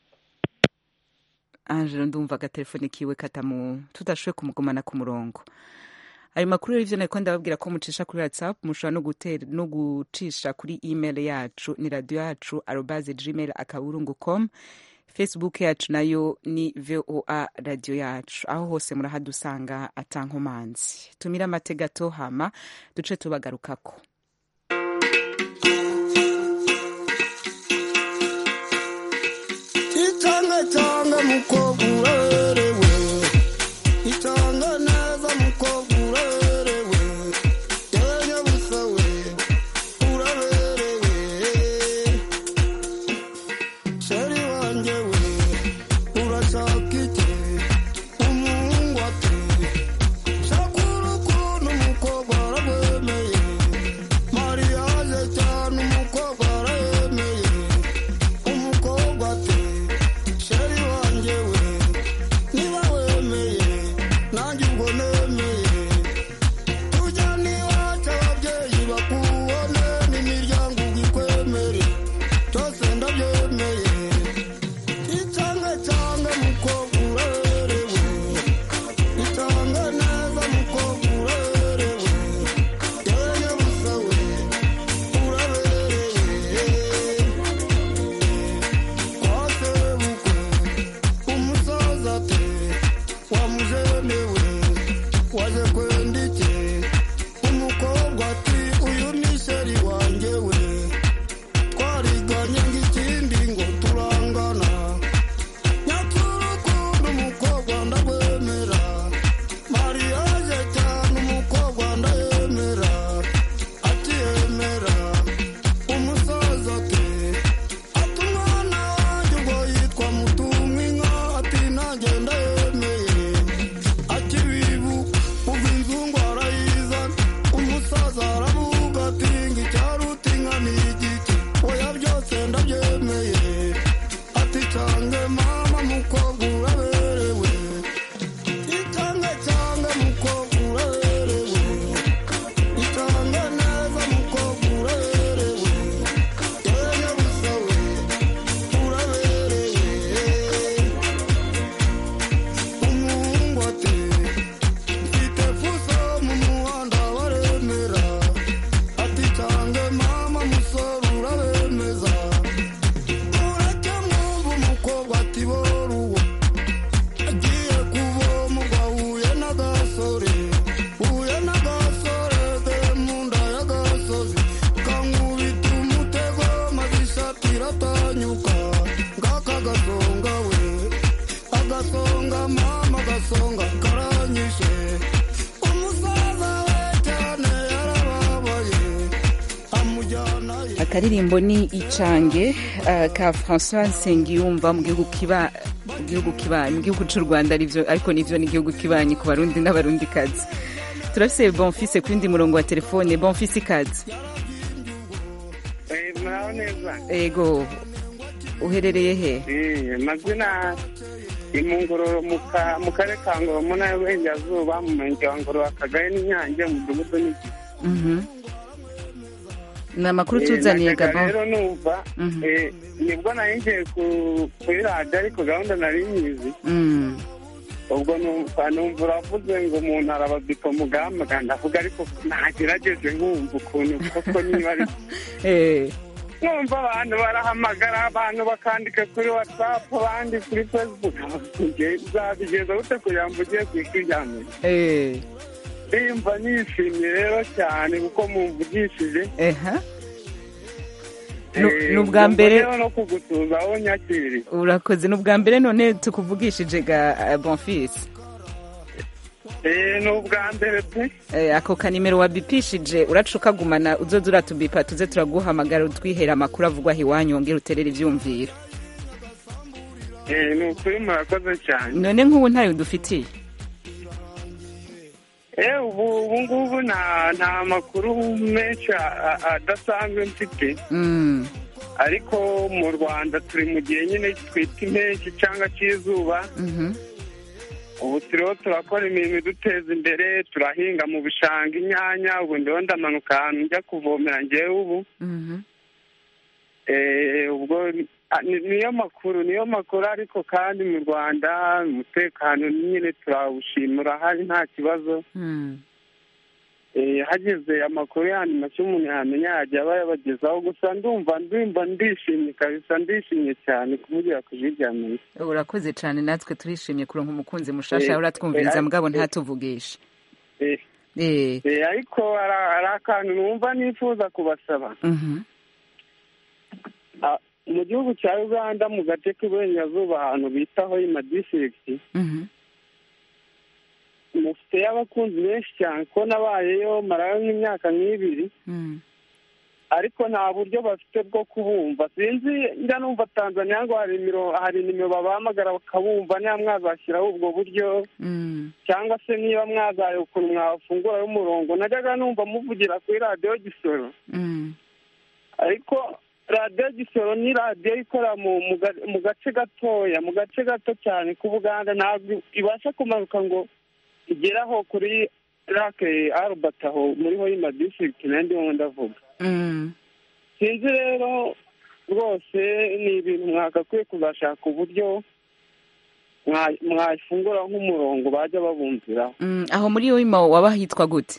angelo ndumva agatelefone kiwe katamu tudashoboye kumugumana ku murongo ayo makuru rero ivyo nariko ndababwira ko mucisha kuri whatsapp mushobora no gutera no gucisha kuri email yacu ni radio yacu arobase gmail akaburungu com facebook yacu nayo ni voa radio yacu aho hose murahadusanga atankomanzi tumira amate gato hama duce tubagarukako itanga tanga mukobwa urerewe itanga neza mukobwa urerewe yenya busa we uraberewe sheri wanjye we urashaka iki umuhungu ati shaka urukundo umukobwa arabwemeye mariage cyane umukobwa aremeye umukobwa ati sheri wanjye we ndabemewe waje kwenda iki umukobwa ati uyu ni sheri wanjye we twariganye ng'ikindi ngo turangana nyakurukundo umukobwa ndabwemera mariage cyane umukobwa ndayemera akiyemera umusaza ati ati umwana wanjye ubwo yitwa mutumwinka ati nanjye ndayemeye akibibu ubwo inzungu arayizana umusaza aravuga ati ngo icyaruta inka ni igiki oya byose ndabyemeye ati cange mama mukobwa uraberewe icange cange mukobwa uraberewe icange neza mukobwa uraberewe yewe busawe uraberewe umuhungu ati mfite fuso mu muhanda baremera ati cange mama musore urabemeza urajya mwumva umukobwa ati boruwo agiye kuvoma ubwo ahuye n'agasore huye n'agasore de mu nda y'agasozi kankubita umutego maze ishati iratanyuka ngaka agasonga we agasonga mama agasonga karanyishe umusaza we cyane yarababaye amujyanayo akaririmbo ni icange uh, ka françois nsengiyumva mu gihugu kiba mu gihugu kibanyi mu gihugu cy'u rwanda arivyo ariko nivyo ni igihugu kibanyi ku barundi n'abarundikazi turafise bonfise ku yindi murongo wa telefone bonfise ikaze muraho neza ego uherereye he Eh, amazina ni mu ngororo mu ka- mu karere ka ngororo mu ntara y'uburengerazuba mu murenge wa ngororo akagari n'inyange mu mudugudu ni Mhm. ni amakuru tuzaniye najyaga gabo rero numva Mhm. eh, nibwo nari ngiye ku- kuri radiyo ariko gahunda nari nyizi Mm. ubwo numva numva uravuze ngo umuntu arabadika mugamba ndavuga ariko nagerageje nkumva ukuntu koko niba ari Eh, numva abantu barahamagara abantu bakandika kuri watsapu abandi kuri facebook zabigeza gute kugira ngo ugiye ku isi rya mbere eh, ndimva nishimye rero cyane kuko mumvugishije eha Nu- Eh, ni ubwa numva mbere rero no kugutuza aho nyakiriye urakoze ni ubwa mbere none tukuvugishije ga uh, bonfise Eh, ni ubwa mbere pe Eh, ako kanimero wabipishije uraca ukagumana uzoza uratubipa tuze turaguhamagara utwihera amakuru avugwa aho iwanyu wongere uterere ivyumviro Eh, ni ukuri murakoze cyane none nk'ubu ntayo dufitiye Eh, ubu ubu ngubu nta nta makuru menshi a- a- adasanzwe mfite Mm, ariko mu rwanda turi mu gihe nyine twita impeshyi cyangwa cy'izuba mhm, ubu turiho turakora imirimo iduteza imbere turahinga mu bishanga inyanya ubu ndiho ndamanuka ahantu njya kuvomera ngewe ubu mhm. Eh, ubwo ah, ni- niyo makuru niyo makuru ariko kandi mu rwanda umutekano nyine turawushima urahari nta kibazo Mm. Eh, hagize amakuru yandi make umuntu yamenya yajya aba yabagezaho gusa ndumva ndumva ndishimye kabisa ndishimye cyane kumugira ku ijwi rya amerika urakoze cyane natwe turishimye kuronka umukunzi mushasha Eh, uratwumviriza eh, mugabo eh, ntatuvugishe Eh, Eh, eh, ariko hari hari akantu numva nifuza kubasaba mhm, Ah, mu gihugu cya uganda mu gace k'iburengerazuba ahantu bita hoima district mhm, mufiteyo abakunzi benshi cyane ko nabayeyo marayo nk'imyaka nk'ibiri mm. ariko nta buryo bafite bwo kubumva sinzi njya numva tanzania ngo hari nimero hari nimero babahamagara bakabumva niba mwazashyiraho ubwo buryo Mm. cyangwa se niba mwazaye ukuntu mwafunguraho umurongo najyaga numva muvugira kuri radiyo gisoro Mm. ariko radiyo gisoro ni radiyo ikorera mu mu ga- mu gace gatoya mu gace gato cyane k'ubuganda ntabwo ibasha kumanuka ngo igere aho kuri rake arubert aho muri hoima district nayo ndimo ndavuga Mm. sinzi rero rwose ni ibintu mwagakwiye kuzashaka uburyo mwa- mwafungura nk'umurongo bajya babumviraho Mm, aho muri wimo waba hitwa gute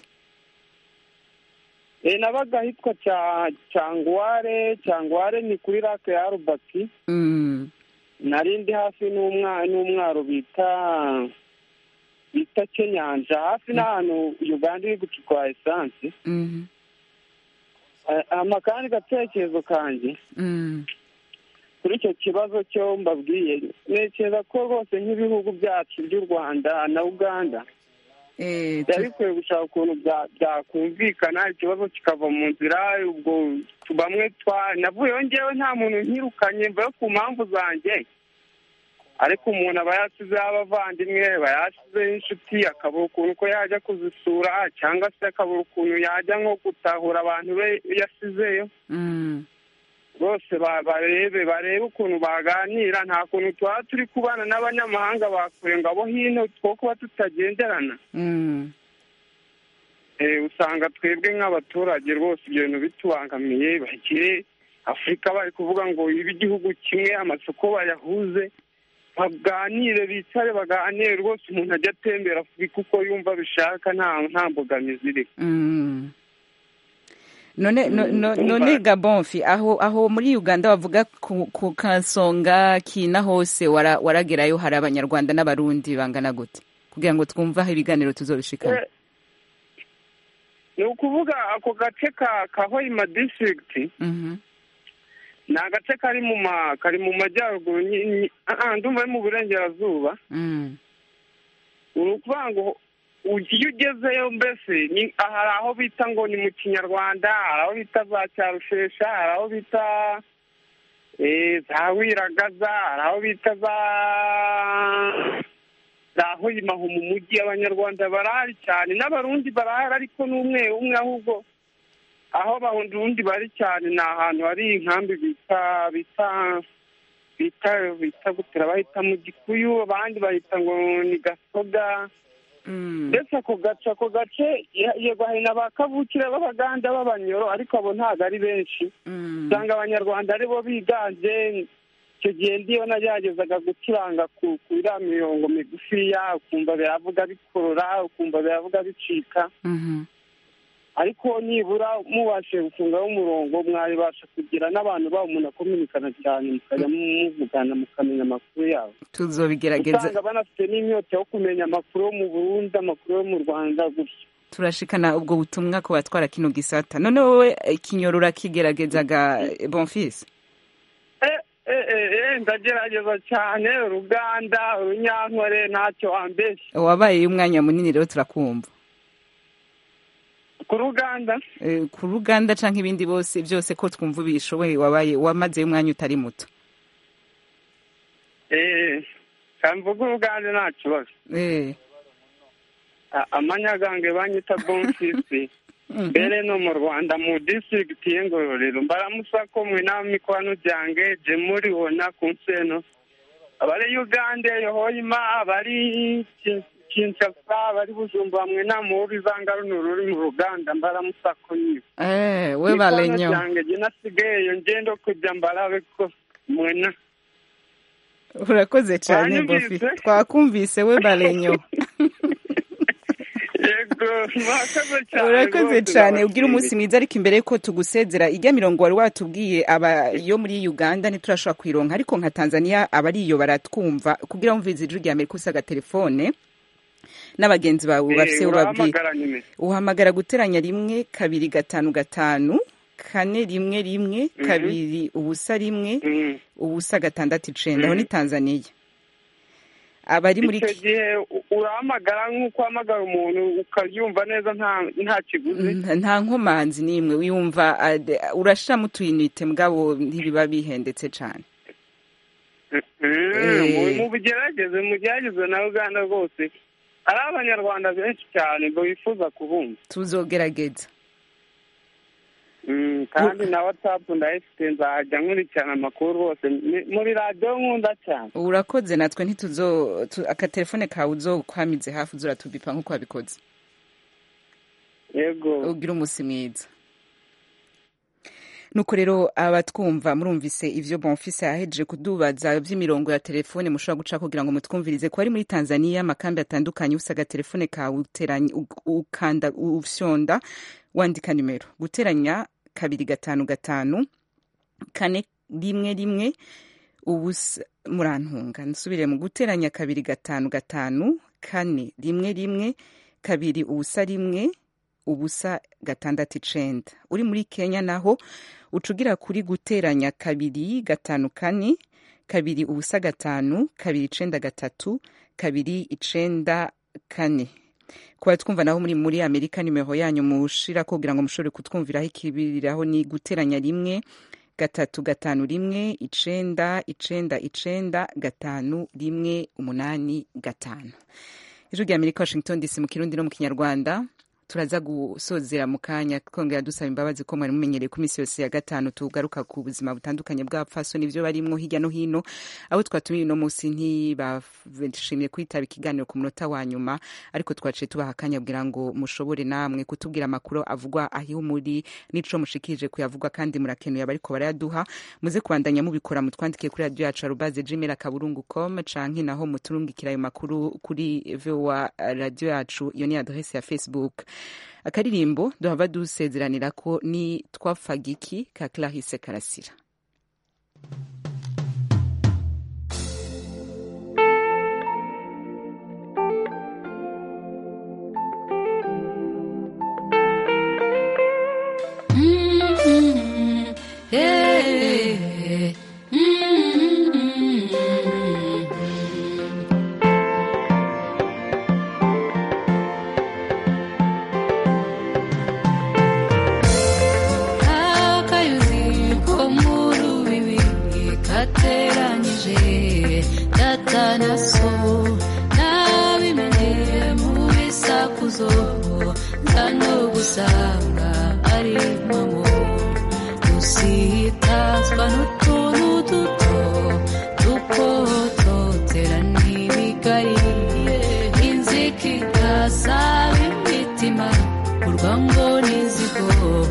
Eh, nabaga ahitwa cya cyangware cyangware ni kuri rake ya arubert Mm. nari ndi hafi n'umwa- n'umwaro bita bita kenyanja hafi n'ahantu uganda iri gucukura esanse Mhm. Eh, hama kandi gatekerezo kanjye Mm. kuri icyo kibazo cyo mbabwiye ntekereza ko rwose nk'ibihugu byacu by'u rwanda na uganda Eh, byari bikwiye gushaka ukuntu bya- byakumvikana ikibazo kikava mu nzira ubwo tu- bamwe twa navuyeho ngewe nta muntu nkirukanye mvuye ku mpamvu zanjye ariko umuntu aba yasizeho abavandimwe aba yasizeho inshuti akabura ukuntu ko yajya kuzisura cyangwa se akabura ukuntu yajya nko gutahura abantu be yasizeyo Mm. bose ba- barebe barebe ukuntu baganira nta kuntu tuba turi kubana n'abanyamahanga bakure ngo abo hino two kuba tutagenderana Mm. Eh, usanga twebwe nk'abaturage rwose ibyo bintu bitubangamiye bagire afurika bari kuvuga ngo ibe igihugu kimwe amasoko bayahuze baganire bicare baganire rwose umuntu ajya atembera afurika uko yumva abishaka nta nta mbogamizi iri Mm. none no- no- Mm, none umva. gabonfi aho aho muri uganda bavuga ku, ku kasonga kina hose wara- waragerayo hari abanyarwanda n'abarundi bangana gute kugira ngo twumve aho ibiganiro tuzobishikana Eh, ni ukuvuga ako gace ka ka hoima district Mhm. ni agace kari mu ma kari mu majyaruguru nyi- nyi- ah, ah, ndumva ari mu burengerazuba Mm. ni ukuvuga ngo u- iyo ugezeyo mbese ni hari aho bita ngo ni mu kinyarwanda hari aho bita za cyarushesha hari aho bita eh, za wiragaza hari aho bita za za hoyimaho mu mujyi abanyarwanda barahari cyane n'abarundi barahari ariko ni umwe umwe ahubwo aho abarundi bari cyane ni ahantu hari inkambi bita bita bita bita gutera bahita mu gikuyu abandi bahita ngo ni gasoga ndetse ako gace ako gace ye- yego hari na ba kavukire b'abaganda b'abanyoro ariko abo ntabwo ari benshi usanga abanyarwanda aribo biganje icyo gihe ndiyo nageragezaga gucuranga ku ku iriya mirongo migufiya ukumva biravuga bikorora ukumva biravuga bicika Mhm. ariko nibura mubashije gufungaho umurongo mwabasha kugira n'abantu babo umuntu akominikana cyane mukajya muvugana mukamenya amakuru yabo tuzobigerageza usanga banafite n'inyota yo kumenya amakuru yo mu burundi amakuru yo mu rwanda gutyo turashikana ubwo butumwa ku batwara kino gisata none wowe eh, kinyorora kigeragezaga eh, bonfils Eh, eh, eh, eh, ndagerageza cyane uruganda urunyankore ntacyo wambeshya wabaye umwanya munini rero turakumva ku ruganda Eh, ku ruganda canke ibindi bose byose ko twumva ubishoboye wabaye wamazeyo umwanya utari muto eh kamvuga uruganda nta kibazo Eh. A- amanyagange banyita bonfisi mbere no mu rwanda mu district y'ingororero mbaramusako mwe n'amikwano byange je muribona ku nseno abari uganda yohoyima abari Kin- kinshasa abari bujumbura mwe namubizanga runo ruri mu ruganda mbaramusako niwe Eh, we balenyo byange je nasigayeyo ngendo kujya mbarabe ko mwena urakoze cyane Wanyumvise? bofi twakumvise we balenyo yego murakoze cyane urakoze rwose, cyane ugira ndabashimiye. umunsi mwiza ariko imbere yuko tugusezera ijya mirongo wari watubwiye aba yo muri uganda ntiturashobora kuyironka ariko nka tanzania abariyo baratwumva kugira ngo ijwi rya amerika usaga telefone n'abagenzi bawe Eh, bafise ubabwira urahamagara nyine uhamagara guteranya rimwe kabiri gatanu gatanu kane rimwe rimwe Mhm. kabiri ubusa rimwe Mhm. ubusa gatandatu icenda aho Mhm. ni tanzania abari muri icyo gihe u- urahamagara nk'uko uhamagara umuntu ukaryumva neza nta nta kiguzi Nta- nta nkomanzi n'imwe wiyumva ade- urashiramo utuyinite mugabo ntibiba bihendetse cane Mm, mu bigerageze mugerageze na uganda rwose hari abanyarwanda benshi cyane ngo bifuza kubumva tuzogerageza Mm, kandi na watsapu ndayifite nzajya nkurikirana amakuru rwose Ni- muri radiyo nkunda cyane urakoze natwe ntituzo tu- akatelefone kawe uzokwamize hafi uzuratubipa nk'uko wabikoze yego ugira umunsi mwiza nuko rero abatwumva murumvise ivyo bonfise yahejeje kudubaza vy'imirongo ya telefone mushobora guca kugira ngo mutwumvirize ko ari muri tanzania amakambi atandukanye usaga telefone kawe uteranya u- ukanda ufyonda wandika nimero guteranya kabiri gatanu gatanu kane rimwe rimwe ubusa murantunga nsubire mu guteranya kabiri gatanu gatanu kane rimwe rimwe kabiri ubusa rimwe ubusa gatandatu icenda uri muri kenya naho ucugira kuri guteranya kabiri gatanu kane kabiri ubusa gatanu kabiri icenda gatatu kabiri icenda kane kuba twumva naho muri muri amerika nimero yanyu mushira kugira ngo mushobore kutwumviraho ikibiriraho ni guteranya rimwe gatatu gatanu rimwe icenda icenda icenda gatanu rimwe umunani gatanu ijwi rya amerika washington dc mu kirundi no mu kinyarwanda turaza gusozera mu kanya twongera dusaba imbabazi ko mwari mumenyereye ku minsi yose ya gatanu tugaruka ku buzima butandukanye bw'abapfasoni ibyo barimwo hirya no hino abo twatumiye uno munsi ntibashimye kwitaba ikiganiro ku munota wa nyuma ariko twaciye tubaha akanya kugira ngo mushobore namwe kutubwira amakuru avugwa aho muri n'ico mushikirije kuyavugwa kandi murakenuye abariko barayaduha muze kubandanya mubikora mutwandike kuri radio yacu arubaze gmail akaburungu com canke naho muturungikira ayo makuru kuri voa radio yacu iyo ni adresse ya facebook akaririmbo duhava dusezeranira ko ni twafagiki ka clarisse karasira Mm-hmm. Yeah. Mm-hmm. akayuzi ko mu rubibi kateranyije data na so nabimenye mu bisakuzo nza no gusanga ari mamo dusitazwa n'utuntu duto dukototera n'ibigari inzika igasaba imitima urwango n'izigo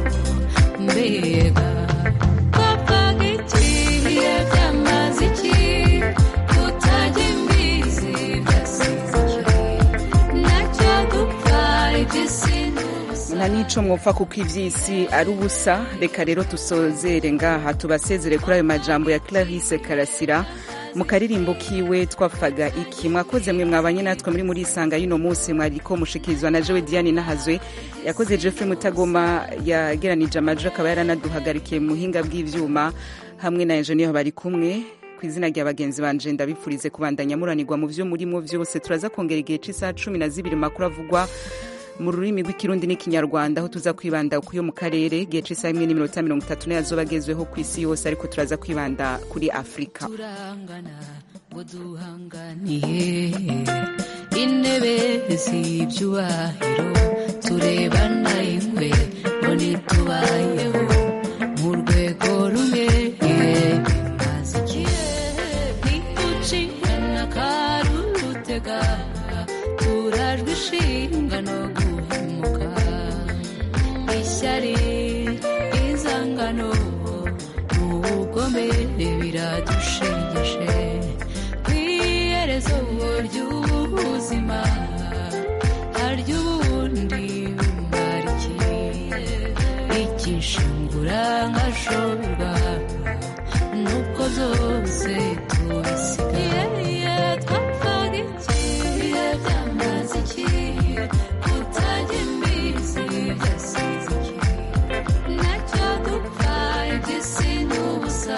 mbega twapfaga ikihe byamaze iki kutajya imbizi byasize iki nacyo dupfa iby'isi nta n'ico mwopfa kuko ivy'isi ari ubusa reka rero tusozere ngaha tubasezere kuri ayo majambo ya clarisse karasira mu karirimbo kiwe twafaga iki mwakoze mwe mwabanye natwe muri muri isanga y'uno munsi mwariko mushikirizwa na jewe diane nahazwe yakoze jeffrey mutagoma yageranije amajwi akaba yaranaduhagarikiye mu buhinga bw'ivyuma hamwe na enjeniyeri bari kumwe ku izina rya bagenzi banje ndabifurize kubandanya muranirwa mu vyo murimo vyose turaza kongera igihe c'isaha cumi na zibiri makuru avugwa mu rurimi rw'ikirundi n'ikinyarwanda aho tuza kwibanda ku yo mu karere igihe c'isaha imwe n'iminota mirongo itatu nayo azoba agezweho ku isi yose ariko turaza kwibanda kuri afurika turangana ngo duhanganiye intebe z'ibyubahiro turebana ingwe ngo ntitubayeho mu rwego rumwe maze igihe ntitucikana karurutega turajwe ishinga no guhemuka ishyari izangano n'ubugome biradushegeshe ku iherezo ry'ubuzima harya ubundi bumarikiye ikishingura nkashorwa nuko zose tubisigaye twapfaga ikihe byamaze iki kutajya imbizi byasize iki nacyo dupfa iby'isi n'ubusa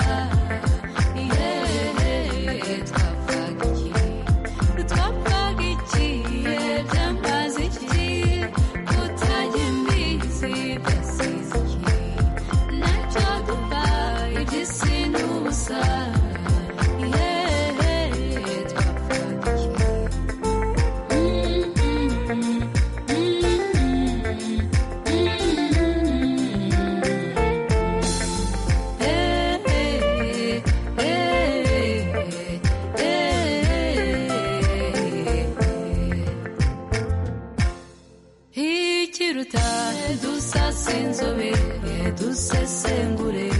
yeee twapfaga iki twapfaga ikihe byamaze iki kutajya imbizi byasize iki nacyo dupfa iby'isi n'ubusa yeee twapfaga iki ikiruta dusasa inzobe dusesengure